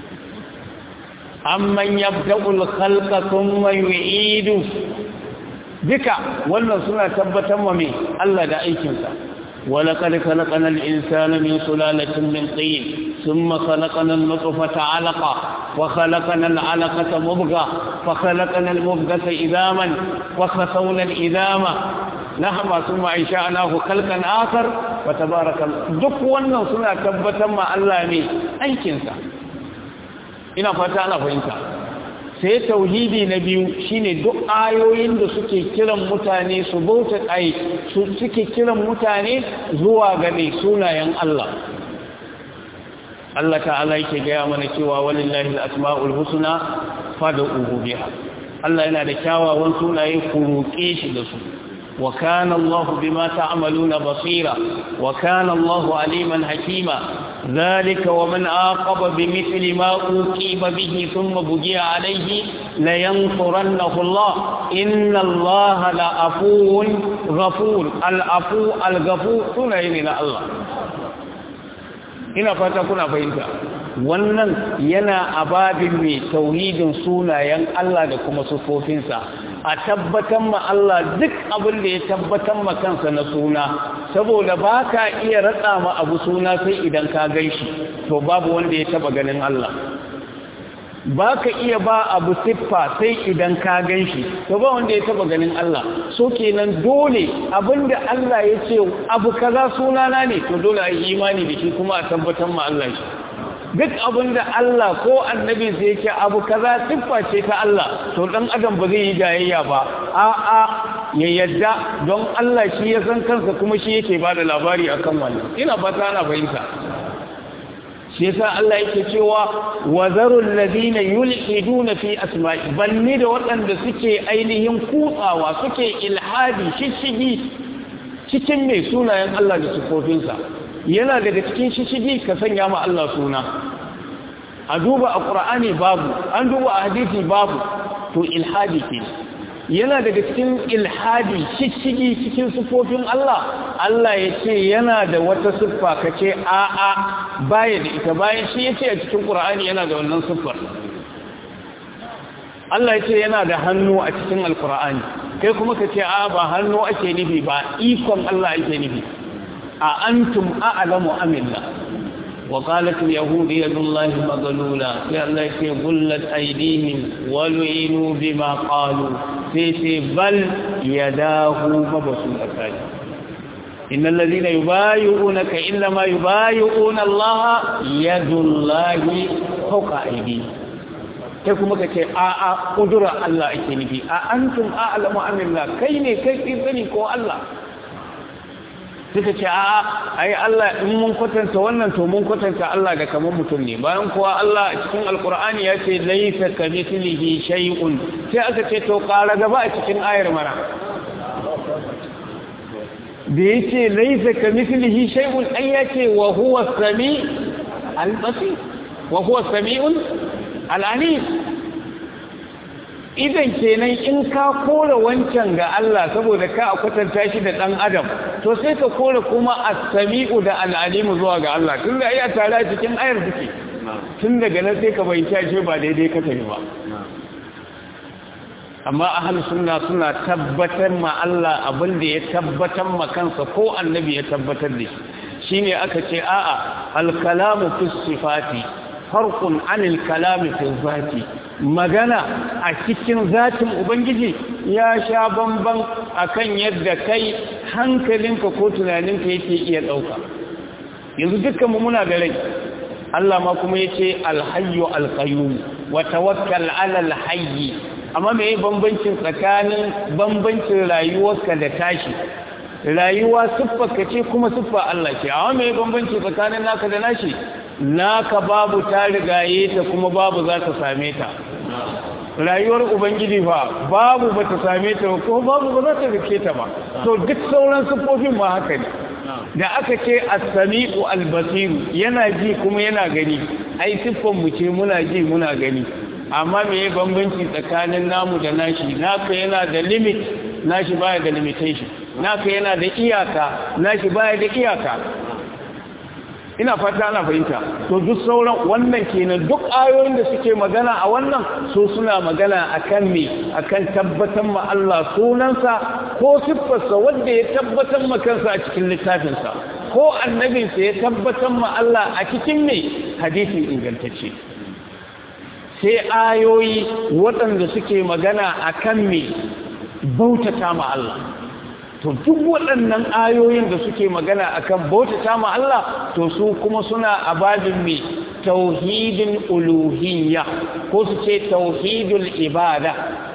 amman yabda'ul khalqa thumma yu'idu duka wannan suna tabbatar wa mai Allah da aikinsa ولقد خلقنا الإنسان من سلالة من طين ثم خلقنا النطفة علقة وخلقنا العلقة مبغة فخلقنا المبغة إذاما وخسونا الإذام نحن ثم إنشأناه خلقا آخر وتبارك الله دك wannan suna tabbatar ma Allah ne aikinsa ina fata ana fahimta sai tauhidi na biyu shine duk ayoyin da suke kiran mutane su bauta ai su suke kiran mutane zuwa ga mai sunayen Allah Allah ta'ala yake gaya mana cewa walillahi al-asma'ul husna fad'uhu biha Allah yana da kyawawan sunaye ku roƙe shi da su wa kana Allah bima ta'maluna basira wa kana Allah aliman hakima ذلك ومن عاقب بمثل ما أوقيب به ثم بجي عليه لينصرنه الله إن الله لعفو غفور العفو الغفور سنين إلى الله ina fata kuna fahimta wannan yana ababin mai tauhidin sunayen Allah da kuma sufofinsa a tabbatar ma Allah duk abin da ya tabbatar ma kansa na suna saboda ba ka iya ratsa ma abu suna sai idan ka gan shi to babu wanda ya taba ganin Allah ba ka iya ba abu siffa sai idan ka gan shi to ba wanda ya taba ganin Allah so kenan dole abinda Allah ya ce abu kaza sunana ne to dole a yi imani da shi kuma a tabbatar ma Allah shi duk abinda Allah ko annabi zai ce abu kaza siffa ce ta Allah to dan adam ba zai yi jayayya ba a a ya yadda don Allah shi ya san kansa kuma shi yake ba da labari akan wannan ina fata ana fahimta shi yasa Allah yake cewa wa zarul ladina yulhiduna fi asma'i banni da waɗanda suke ainihin kutsawa suke ilhadi shishigi cikin mai sunayen Allah da sifofinsa yana daga cikin shishigi ka sanya ma Allah suna a duba a ƙura'ani babu an duba a hadisi babu to ilhadi ke yana daga cikin ilhadi shishigi cikin sifofin Allah Allah ya ce yana da wata siffa ka ce a'a baya da ita bayan shi ya ce a cikin ƙura'ani yana da wannan siffar Allah ya ce yana da hannu a cikin alƙura'ani kai kuma ka ce a ba hannu ake nufi ba ikon Allah ake nufi a antum a'lamu amillah wa qalat al-yahud yadullahi maghlula ya Allah ce gullat aydihim wa lu'inu bima qalu sai ce bal yadahu mabsuutatan innal ladhina yubayyi'unaka inma yubayyi'una Allah yadullahi fawqa aydihim kai kuma ka ce a a kudura Allah ake nufi a antum a'lamu amillah kai ne kai sani ko Allah suka ce a ai Allah in mun kwatanta wannan to mun kwatanta Allah da kamar mutum ne bayan kuwa Allah cikin alkur'ani ya ce laysa kamithlihi shay'un sai aka ce to ƙara gaba a cikin ayar mana da yace laysa kamithlihi shay'un ai yace wa huwa sami al-basir wa huwa sami'un al-alim idan kenan in ka kore wancan ga Allah saboda ka kwatanta shi da dan adam to sai ka kore kuma as-sami'u da al-alim zuwa ga Allah tun da ai tare cikin ayar suke tun daga nan sai ka bayyana shi ba daidai ka tafi ba amma ahlus sunna suna tabbatar ma Allah abin da ya tabbatar ma kansa ko annabi ya tabbatar da shi shine aka ce a'a al-kalamu fi sifati farqun anil kalami fi zati magana a cikin zatin ubangiji ya sha bamban akan yadda kai hankalinka ko tunaninka yake iya dauka yanzu dukkan mu muna da rai Allah ma kuma yace alhayyu alqayyum wa tawakkal ala alhayy amma me bambancin tsakanin bambancin rayuwarka da tashi rayuwa siffarka ce kuma siffa Allah ce amma me bambanci tsakanin naka da nashi naka babu ta rigaye ta kuma babu za ta same ta rayuwar ubangiji fa babu ba ta same ta ko babu ba za ta rike ta ba to duk sauran siffofin ma haka ne da aka ce as-sami'u al-basiru yana ji kuma yana gani ai siffan mu ce muna ji muna gani amma me ya bambanci tsakanin namu da nashi naka yana da limit nashi baya da limitation naka yana da iyaka nashi baya da iyaka ina fata ana fahimta to duk sauran wannan kenan duk ayoyin da suke magana a wannan su suna magana akan me akan tabbatar ma Allah sunansa ko siffarsa wanda ya tabbatar ma kansa a cikin littafinsa ko annabinsa ya tabbatar ma Allah a cikin me hadisin ingantacce sai ayoyi waɗanda suke magana akan me bautata ma Allah to duk waɗannan ayoyin da suke magana akan bautata ma Allah to su kuma suna a babin mai tauhidin uluhiyya ko su ce tauhidul ibada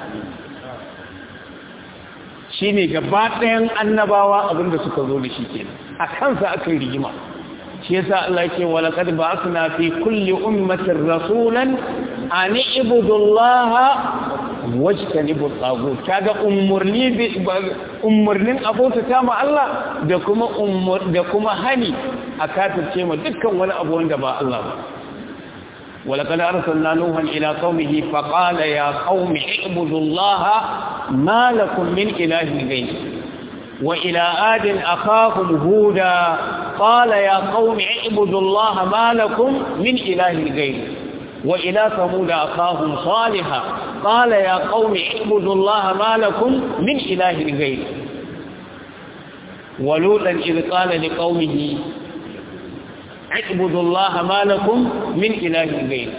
shine gaba ɗayan annabawa abinda suka zo da shi kenan a kansa aka yi rigima shi yasa Allah yake wala qad ba'athna fi kulli ummatin rasulan an ibudullaha wajtanibu tagut kaga umurni umurnin abota ta ma Allah da kuma umur da kuma hani a kafirce ma dukkan wani abu wanda ba Allah ba ولقد أرسلنا نوحا إلى قومه فقال يا قوم اعبدوا الله ما لكم من إله غيره وإلى آد أخاهم هودا قال يا قوم اعبدوا الله ما لكم من إله غيره وإلى ثمود أخاهم صالحا قال يا قوم اعبدوا الله ما لكم من إله غيره ولوطا إذ قال لقومه اعبدوا الله ما لكم من إله غيره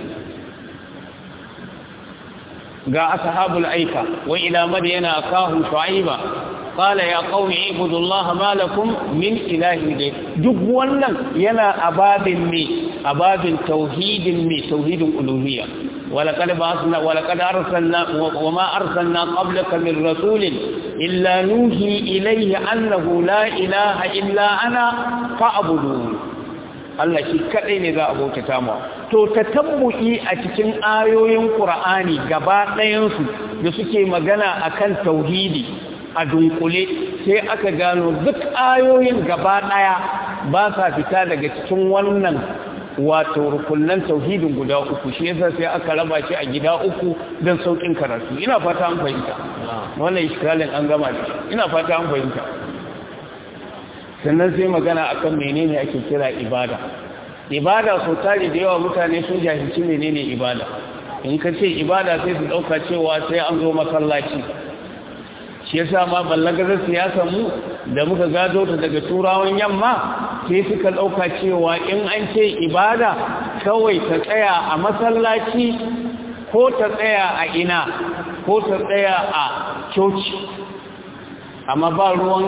جاء أصحاب الأيكة وإلى مدين أخاهم شعيبا قال يا قوم اعبدوا الله ما لكم من إله غيره duk wannan yana ababin me ababin tauhidin me tauhidin uluhiyya ولقد بعثنا ولقد أرسلنا وما أرسلنا قبلك من رسول إلا نوحي إليه أنه لا إله إلا أنا فاعبدون Allah shi kadai ne za a bautata mu to tatabbu'i a cikin ayoyin Qur'ani gaba ɗayan su da suke magana akan tauhidi a dunkule sai aka gano duk ayoyin gaba ɗaya ba sa fita daga cikin wannan wato rukunan tauhidin guda uku shi yasa sai aka raba shi a gida uku don saukin karatu ina fata an fahimta wannan iskalin an gama shi ina fata an fahimta sannan sai magana akan menene ake kira ibada ibada so tare da yawa mutane sun jahilci menene ibada in ka ce ibada sai su dauka cewa sai an zo masallaci shi yasa ma ballagarar siyasar mu da muka gado ta daga turawan yamma sai suka ɗauka cewa in an ce ibada kawai ta tsaya a masallaci ko ta tsaya a ina ko ta tsaya a coci amma ba ruwan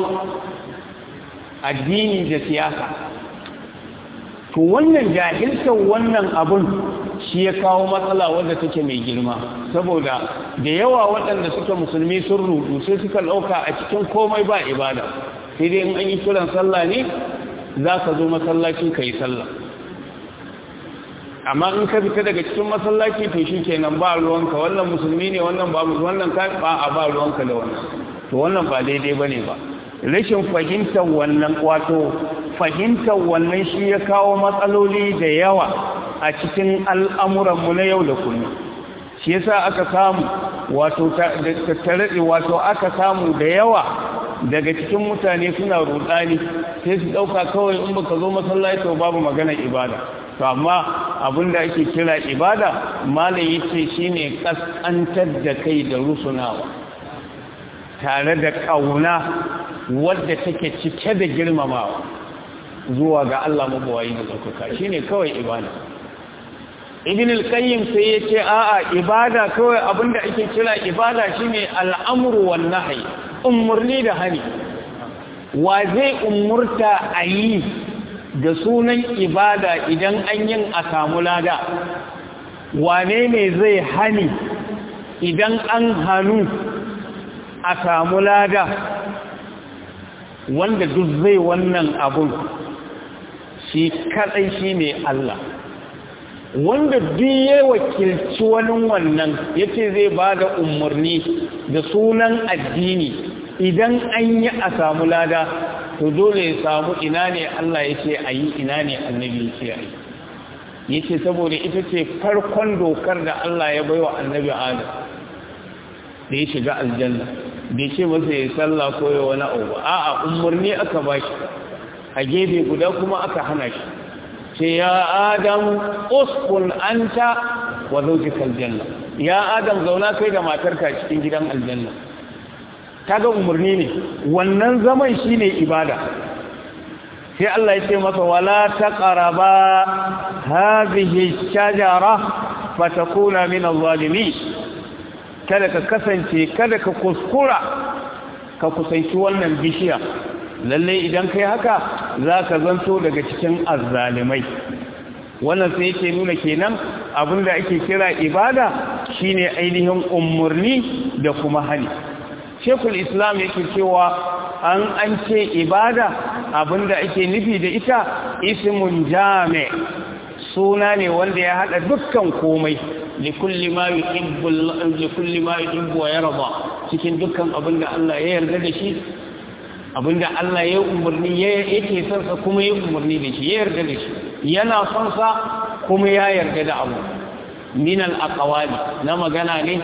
addini da siyasa to wannan jahiltar wannan abun shi ya kawo matsala wadda take mai girma saboda da yawa waɗanda suke musulmi sun rudu sai suka ɗauka a cikin komai ba ibada sai dai in an yi kiran sallah ne za ka zo masallaci ka yi sallah amma in ka fita daga cikin masallaci to shi kenan ba ruwanka wannan musulmi ne wannan ba wannan ka ba a ba ruwanka da wannan to wannan ba daidai ba ne ba rashin fahimtar wannan wato fahimtar wannan shi ya kawo matsaloli da yawa a cikin al'amuranmu na yau da kullum shi yasa aka samu wato tattare wato aka samu da yawa daga cikin mutane suna rudani sai su dauka kawai in baka zo masallaci to babu magana ibada to amma abinda ake kira ibada malam yace shine kaskantar da kai da rusunawa tare da kauna wadda take cike da girmamawa zuwa ga Allah mabawayi da tsakaka shine kawai ibada ibn al-qayyim sai yace a'a ibada kawai abinda ake kira ibada shine al'amru wan nahy umurni da hani wa zai umurta ayi da sunan ibada idan an yin a samu lada wane ne zai hani idan an hanu a samu lada wanda duk zai wannan abun shi kadai shine Allah wanda duk ya wakilci wani wannan yace zai bada umarni da sunan addini idan an yi a samu lada to dole ya samu ina ne Allah yace ayi ina ne annabi yace ayi yace saboda ita ce farkon dokar da Allah ya baiwa annabi Adam da ya shiga aljanna bai ce masa ya sallah ko ya wani abu a'a umarni aka bashi a gefe guda kuma aka hana shi ce ya adam uskun anta wa zawjika aljanna ya adam zauna kai da matarka cikin gidan aljanna kaga umarni ne wannan zaman shine ibada sai Allah ya ce masa wala taqraba hadhihi shajara fatakuna min adh-dhalimin kada ka kasance kada ka kuskura ka kusanci wannan bishiya lalle idan kai haka za ka zanto daga cikin azzalimai wannan sai yake nuna kenan abinda ake kira ibada shine ainihin umurni da kuma hali shekul islam yake cewa an an ce ibada abinda ake nufi da ita ismun jami suna ne wanda ya hada dukkan komai likulli ma yuhibbu likulli ma yuhibbu wa yarda cikin dukkan abinda Allah ya yarda da shi abinda Allah ya umarni yake son sa kuma ya umarni da shi ya yarda da shi yana son sa kuma ya yarda da abu min al aqwali na magana ne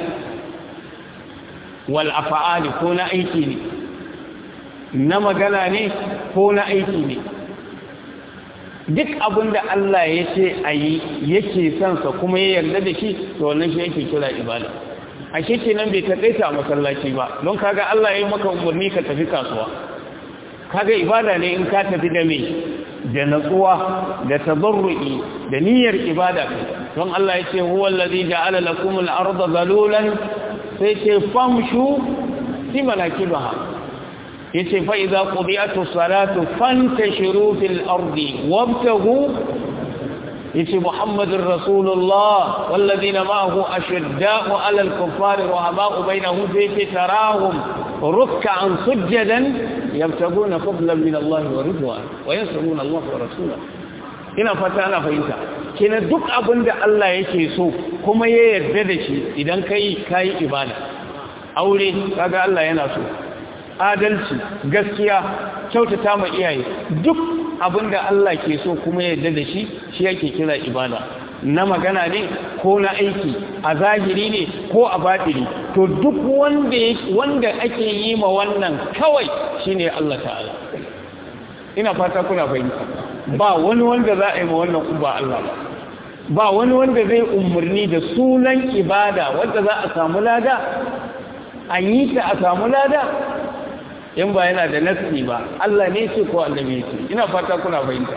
wal af'ali ko na aiki ne na magana ne ko na aiki ne duk abin da Allah ya ce a yi yake sansa kuma ya yarda da shi to wannan shi yake kira ibada a shi nan bai taƙaita a masallaci ba don kaga Allah ya yi maka umarni ka tafi kasuwa kaga ibada ne in ka tafi da me da natsuwa da tabarru'i da niyyar ibada don Allah ya ce huwa allazi ja'ala lakum al-ardha zalulan sai ce famshu fi manakibaha yace fa idza qudiyatu salatu fantashiru fil ardi wabtagu yace muhammadur rasulullah walladina ma'ahu ashidda'u 'alal kuffari rahaba'u bainahum fi tarahum ruk'an sujadan yabtaguna fadlan min Allah wa ridwan wa yansuruna Allah wa rasulahu ina fata ana fahimta kina duk abinda Allah yake so kuma ya yarda da shi idan kai kai ibada aure kaga Allah yana so adalci gaskiya kyautata ma iyaye duk abinda Allah ke so kuma yadda da shi shi yake kira ibada na magana ne ko na aiki a zahiri ne ko a batini to duk wanda wanda ake yi ma wannan kawai shine Allah ta'ala ina fata kuna fahimta ba wani wanda za a yi ma wannan ba Allah ba ba wani wanda zai umarni da sunan ibada wanda za a samu lada an yi ta a samu lada in ba yana da nasi ba Allah ne ce ko annabi ce ina fata kuna fahimta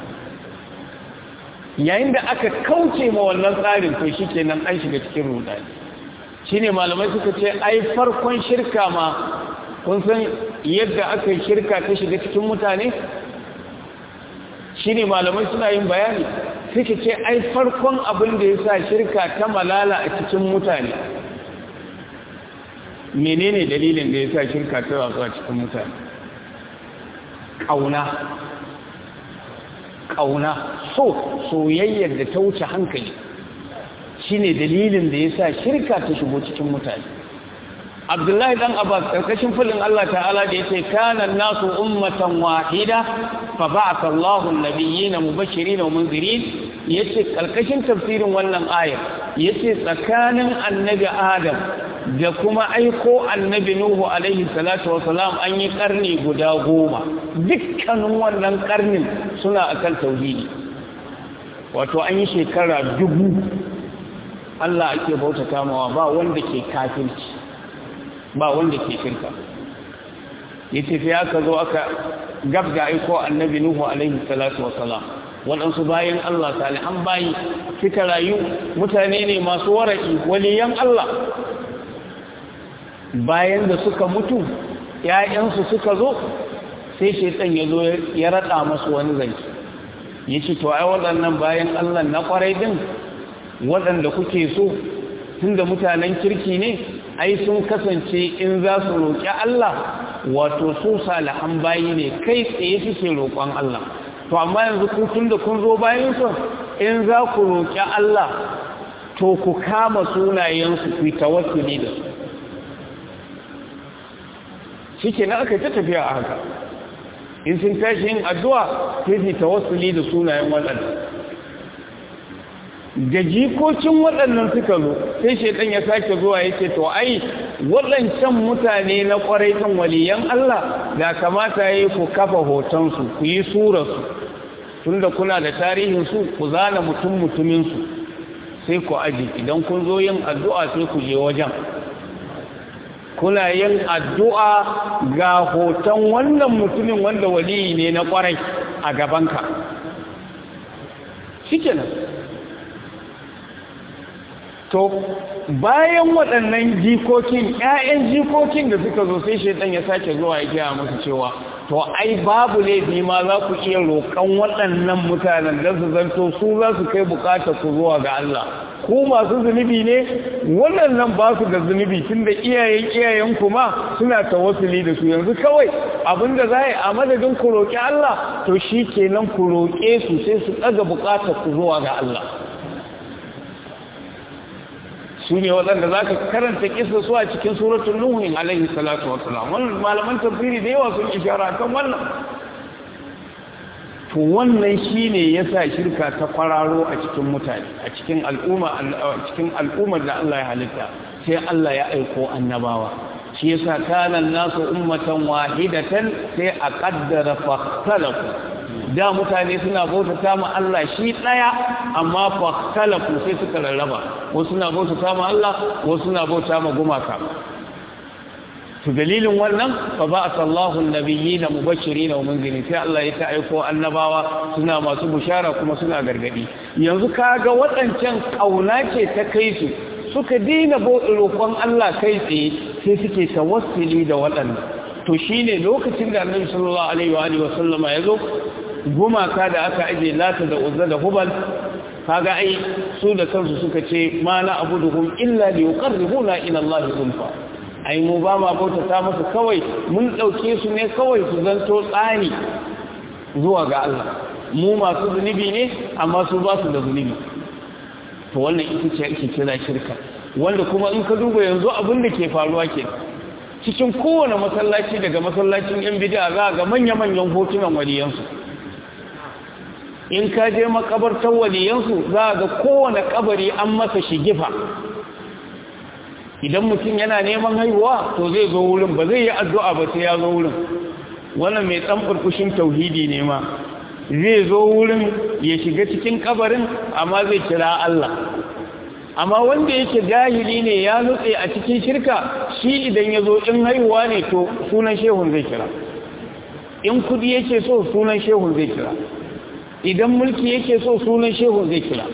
yayin da aka kauce ma wannan tsarin to shikenan an shiga cikin rudani shine malamai suka ce ai farkon shirka ma kun san yadda aka yi shirka ta shiga cikin mutane shine malamai suna yin bayani suka ce ai farkon abin da ya sa shirka ta malala a cikin mutane menene dalilin da ya sa shirka ta watsu a cikin mutane ƙauna ƙauna so soyayyar da ta wuce hankali shine dalilin da ya sa shirka ta shigo cikin mutane abdullahi dan abbas karkashin fulin Allah ta'ala da yace kana nasu ummatan wahida fa ba'atha Allahu an-nabiyyina mubashirin wa munzirin yace karkashin tafsirin wannan ayar yace tsakanin annabi adam da kuma aiko annabi nuhu alaihi salatu wasalam an yi karni guda goma dukkanin wannan karnin suna akan tauhidi wato an yi shekara dubu Allah ake bautata mawa ba wanda ke kafirci ba wanda ke shirka yace sai aka zo aka gabda aiko annabi nuhu alaihi salatu wassalam waɗansu bayan Allah salihan bayi suka rayu mutane ne masu waraki waliyan Allah bayan da suka mutu ƴaƴansu suka zo sai shaitan ya zo ya rada masu wani zance yace to ai waɗannan bayan Allah na kwarai din waɗanda kuke so tunda mutanen kirki ne ai sun kasance in za su roƙi Allah wato su salihan bayi ne kai tsaye suke roƙon Allah to amma yanzu ku tunda kun zo bayan su in za ku roƙi Allah to ku kama sunayensu ku tawassuli da su shike na aka ta tafiya a haka in sun tashi yin addu'a sai su tawassuli da sunayen waɗanda da jikokin waɗannan suka zo sai shaitan ya sake zuwa ya ce to ai waɗancan mutane na ƙwarai ɗin waliyan Allah da kamata ya yi ku kafa hotonsu ku yi surarsu tun da kuna da tarihinsu ku zana mutum mutuminsu sai ku aji idan kun zo yin addu'a sai ku je wajen kuna yin addu'a ga hoton wannan mutumin wanda waliyi ne na ƙwarai a gabanka shi kenan to bayan waɗannan jikokin ƴaƴan jikokin da suka zo sai shaitan ya sake zuwa ya gaya musu cewa to ai babu laifi ma za ku iya roƙon waɗannan mutanen da su zanto su za su kai buƙatar ku zuwa ga Allah ku masu zunubi ne waɗannan ba su da zunubi tun da iyayen iyayen kuma suna tawassuli da su yanzu kawai abinda za a yi a madadin ku roƙi Allah to shi kenan ku roƙe su sai su ɗaga buƙatar ku zuwa ga Allah su ne waɗanda za ka karanta kisa su a cikin suratun nuhin alaihi salatu wa salam wannan malaman tafsiri da yawa sun ishara kan wannan to wannan shine yasa shirka ta kwararo a cikin mutane a cikin al'umma a cikin al'ummar da Allah ya halitta sai Allah ya aiko annabawa shi yasa kana nasu ummatan wahidatan sai a qaddara fahtalafu da mutane suna bautata ma Allah shi daya amma fahtalafu sai suka rarraba wasu suna bautata ma Allah wasu suna bauta ma gumaka to dalilin wannan fa ba'atha Allahu an-nabiyina mubashirin wa munzirin sai Allah ya ta aiko annabawa suna masu bushara kuma suna gargadi yanzu kaga waɗancan kauna ce ta kai su suka dina roƙon Allah kai tsaye sai suke tawassuli da waɗannan to shine lokacin da Annabi sallallahu alaihi wa alihi wa sallama yazo gumaka da aka aje lata da uzza da hubal kaga ai su da kansu suka ce ma na abuduhum illa liqarribuna ila Allah zulfa ai mu ba ma bautata musu kawai mun dauke su ne kawai su zanto tsani zuwa ga Allah mu masu zunubi ne amma su ba su da zunubi to wannan ita ce ake kira shirka wanda kuma in ka duba yanzu abin da ke faruwa ke cikin kowane masallaci daga masallacin yan bid'a za ga manya-manyan hotunan waliyansu in ka je makabartar waliyansu za ga kowane kabari an masa shigifa idan mutum yana neman haihuwa to zai zo wurin ba zai yi addu'a ba sai ya zo wurin wannan mai ɗan burkushin tauhidi ne ma zai zo wurin ya shiga cikin kabarin amma zai kira Allah amma wanda yake jahili ne ya nutse a cikin shirka shi idan ya zo in haihuwa ne to sunan shehun zai kira in kudi yake so sunan shehun zai kira idan mulki yake so sunan shehun zai kira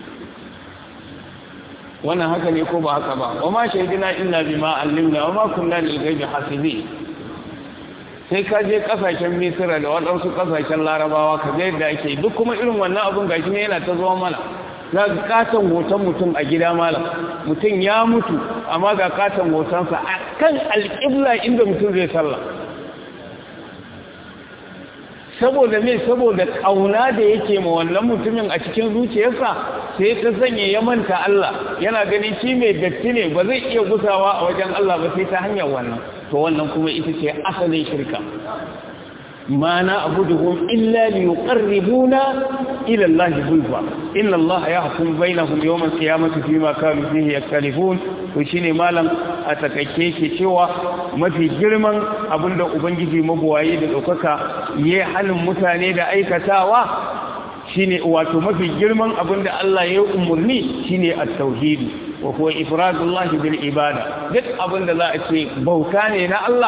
wannan haka ne ko ba haka ba wa ma shaidina illa bima allimna wa ma kunna lil ghaibi hasibi sai ka je kasashen misira da waɗansu kasashen larabawa ka ga yadda ake duk kuma irin wannan abun gashi ne yana ta zuwa mana za ga katon hoton mutum a gida malam mutum ya mutu amma ga katon hotonsa a kan alƙibla inda mutum zai sallah saboda me saboda kauna da yake ma wannan mutumin a cikin zuciyarsa sai ta sanya ya manta Allah yana ganin shi mai datti ne ba zai iya gusawa a wajen Allah ba sai ta hanyar wannan to wannan kuma ita ce asalin shirka ma na abuduhum illa li yuqarribuna ila Allah zulfa inna Allah yahkum bainahum yawm al-qiyamati fima kanu fihi yaktalifun to shine malam a takaice ke cewa mafi girman abinda ubangiji mabuwaye da daukaka yayi halin mutane da aikatawa shine wato mafi girman abinda Allah ya umurni shine at-tauhid wa huwa ifradullah bil ibada duk abinda za a ce bauta ne na Allah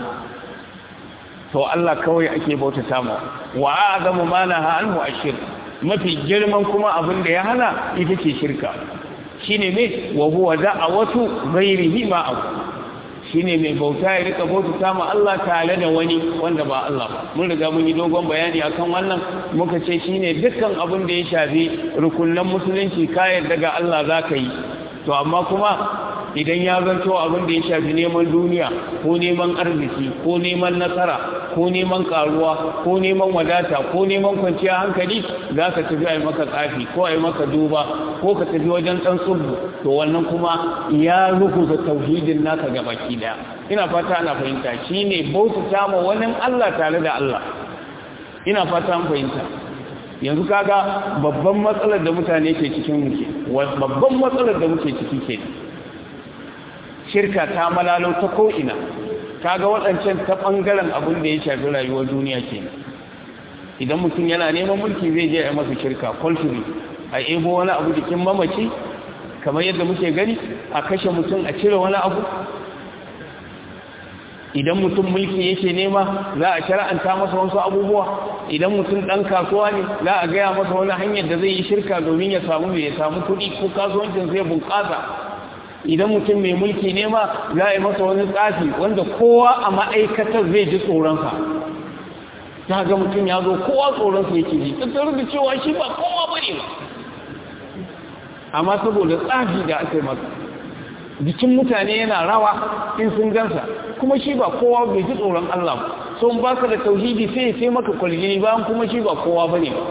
to Allah kawai ake bautata mu wa azamu ma naha anhu ashirk mafi girman kuma abin da ya hana ita ce shirka shine me wa huwa da'awatu ghairihi ma aw shine mai bauta ya rika bautata mu Allah tare da wani wanda ba Allah ba mun riga mun yi dogon bayani akan wannan muka ce shine dukkan abin da ya shafi rukunnan musulunci ka yarda ga Allah zaka yi to amma kuma idan ya zanto abin da ya shafi neman duniya ko neman arziki ko neman nasara ko neman karuwa ko neman wadata ko neman kwanciyar hankali za ka tafi a yi maka tsafi ko a yi maka duba ko ka tafi wajen ɗan tsubu to wannan kuma ya rukuta tauhidin naka ga baki daya ina fata ana fahimta shi ne bautata ma wani Allah tare da Allah ina fata an fahimta yanzu kaga babban matsalar da mutane ke cikin muke babban matsalar da muke ciki ke shirka ta malalo ta ko'ina kaga waɗancan ta ɓangaren abin da ya shafi rayuwar duniya ke idan mutum yana neman mulki zai je a masa shirka kwalturi a ebo wani abu jikin mamaci kamar yadda muke gani a kashe mutum a cire wani abu idan mutum mulki yake nema za a shara'anta masa wasu abubuwa idan mutum ɗan kasuwa ne za a gaya masa wani hanyar da zai yi shirka domin ya samu mai samu kuɗi ko kasuwancin zai bunƙasa idan mutum mai mulki ne ma za a yi masa wani tsafi wanda kowa a ma'aikatar zai ji tsoronsa ta ga mutum ya zo kowa tsoronsa yake ji tattara da cewa shi ba kowa ba ne ba amma saboda tsafi da aka yi masa jikin mutane yana rawa in sun gansa kuma shi ba kowa bai ji tsoron Allah ba so ba ka da tauhidi sai sai maka kwaljini bayan kuma shi ba kowa ba ne ba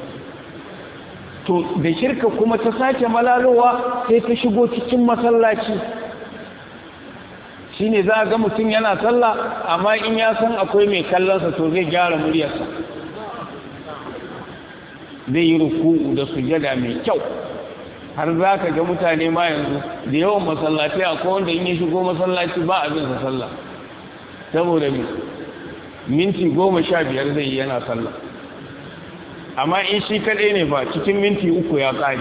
to da shirka kuma ta sake malalowa sai ta shigo cikin masallaci shi ne za a ga mutum yana sallah amma in ya san akwai mai kallonsa to zai gyara muryarsa zai yi ruku da sujada mai kyau har za ka ga mutane ma yanzu da yawan masallaci akwai wanda in ya shigo masallaci ba abin sa sallah saboda minti goma sha biyar zai yi yana sallah amma in shi kaɗai ne ba cikin minti uku ya ƙari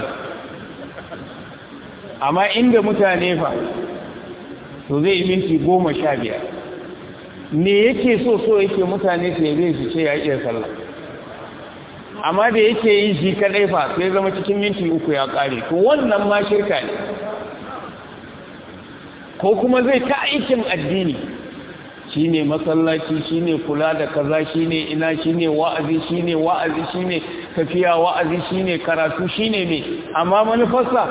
amma inda mutane fa to zai yi minti goma sha biyar me yake so so yake mutane su yabe su ce ya iya sallah amma da yake yi shi kaɗai fa sai zama cikin minti uku ya ƙare to wannan ma shirka ne ko kuma zai ta aikin addini shine masallaci shine kula da kaza shine ina shine wa'azi shine wa'azi shine tafiya wa'azi shine karatu shine me amma manufarsa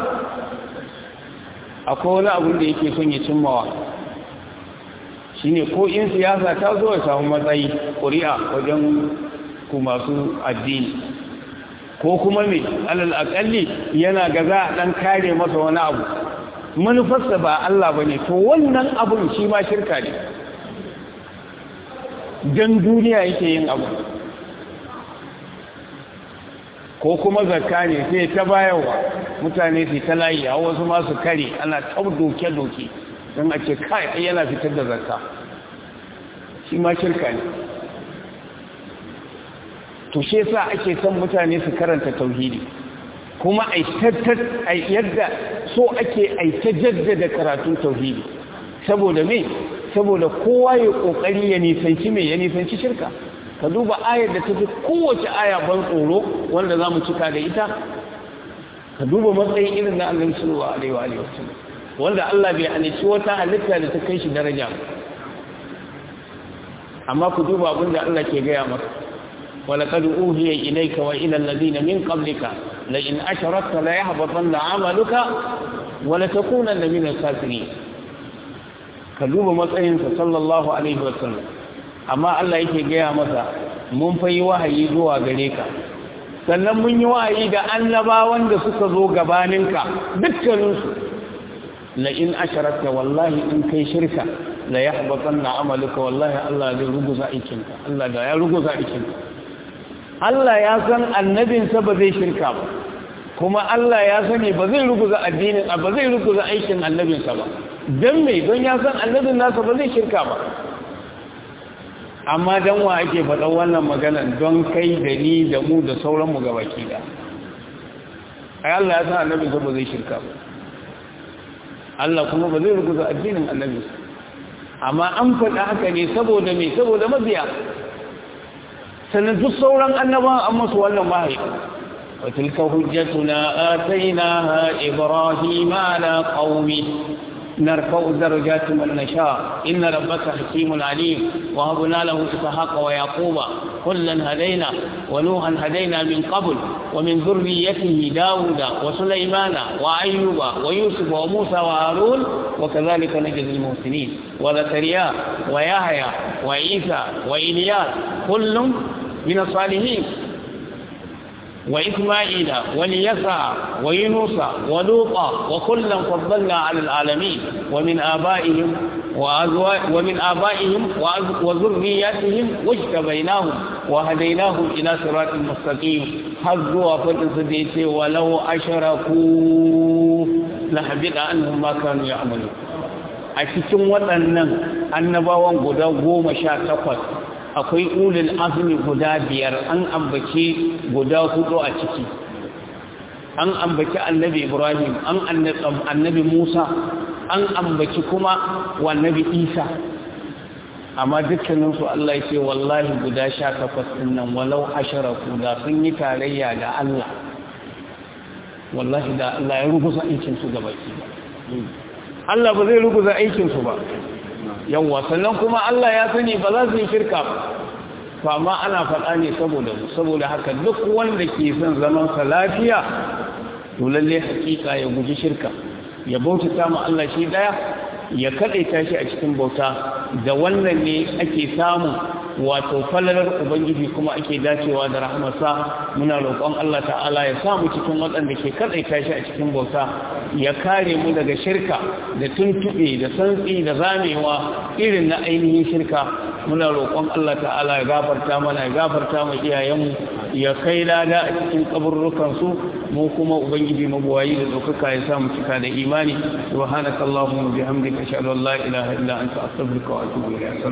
akwai wani abin da yake son ya cimmawa shine ko in siyasa ta zo ya samu matsayi ƙuri'a wajen ku masu addini ko kuma me alal akalli yana ga za a dan kare masa wani abu manufarsa ba Allah bane to wannan abun shi ma shirka ne don duniya yake yin abu ko kuma zakka ne sai ta bayarwa mutane su ta layi a wasu masu kare ana tsau doke-doke don a ce kai yana fitar da zakka shi ma shirka ne to shi yasa ake son mutane su karanta tauhidi kuma a yadda so ake aita jaddada karatun tauhidi saboda me saboda kowa ya kokari ya nisanci mai ya nisanci shirka ka duba ayar da tafi kowace aya ban tsoro wanda zamu cika da ita ka duba matsayin irin na Allah sallallahu alaihi wa alihi wasallam wanda Allah bai halici wata halitta da ta kai shi daraja amma ku duba abin da Allah ke gaya maka ولقد أوهي إليك وإلى الذين من قبلك لئن أشركت ليحبطن عملك ولتكونن من الخاسرين ka duba matsayinsa sallallahu alaihi wasallam amma Allah yake gaya masa mun fa yi wahayi zuwa gare ka sannan mun yi wahayi da annabawan da suka zo gabaninka dukkaninsu la in asharakta wallahi in kai shirka la yahbatanna amaluka wallahi Allah zai ruguza aikinka Allah da ya ruguza aikinka Allah ya san annabinsa ba zai shirka ba kuma Allah ya sani ba zai ruguza addinin ba zai ruguza aikin annabinsa ba dan me don ya san annabin nasa ba zai shirka ba amma dan wa ake faɗa wannan maganan don kai da ni da mu da sauran mu gabaki da ai Allah ya san annabinsa ba zai shirka ba Allah kuma ba zai ruguza addinin annabinsa amma an faɗa haka ne saboda me saboda mabiya sannan duk sauran annabawan an musu wannan wahayi wa tilka hujjatuna atainaha ibrahima ala qaumi narfa'u darajatin man nasha inna rabbaka hakimun alim wa habna lahu ishaqa wa yaquba kullan hadaina wa nuhan hadaina min qabl wa min dhurriyyatihi dauda wa sulaymana wa ayyuba wa yusuf wa musa wa harun wa kadhalika najzi al-muhsinin wa zakariya wa yahya wa isa wa ilyas kullun من الصالحين وإسماعيل واليسع ويونس ولوطا وكلا فضلنا على العالمين ومن آبائهم ومن آبائهم وذرياتهم واجتبيناهم وهديناهم إلى صراط مستقيم حظوا فتسديت ولو أشركوا لحبط عنهم ما كانوا يعملون a cikin waɗannan annabawan guda goma sha takwas akwai ulul azmi guda biyar an ambaci guda hudu a ciki an ambaci annabi ibrahim an annabi musa an ambaci kuma wannabi isa amma dukkaninsu allah ya ce wallahi guda sha takwas ɗin nan walau ashara da sun yi tarayya da allah wallahi da allah ya ruguza aikinsu gaba Allah ba zai ruguza aikinsu ba yawwa sannan kuma Allah ya sani ba za su yi shirka ba amma ana faɗa ne saboda mu saboda haka duk wanda ke son zaman sa lafiya to lalle hakika ya guji shirka ya bautata mu Allah shi daya ya kadaita shi a cikin bauta da wannan ne ake samu wato falalar ubangiji kuma ake dacewa da rahmarsa muna roƙon Allah ta'ala ya samu cikin waɗanda ke kadaita shi a cikin bauta ya kare mu daga shirka da tuntube da santsi da zamewa irin na ainihin shirka muna roƙon Allah ta'ala ya gafarta mana ya gafarta mu iyayenmu ya kai lada a cikin kaburrukan su mu kuma ubangiji mabuwayi da ɗaukaka ya samu cika da imani subhanakallahumma bihamdika ashhadu an la ilaha illa anta astaghfiruka wa atubu ilayk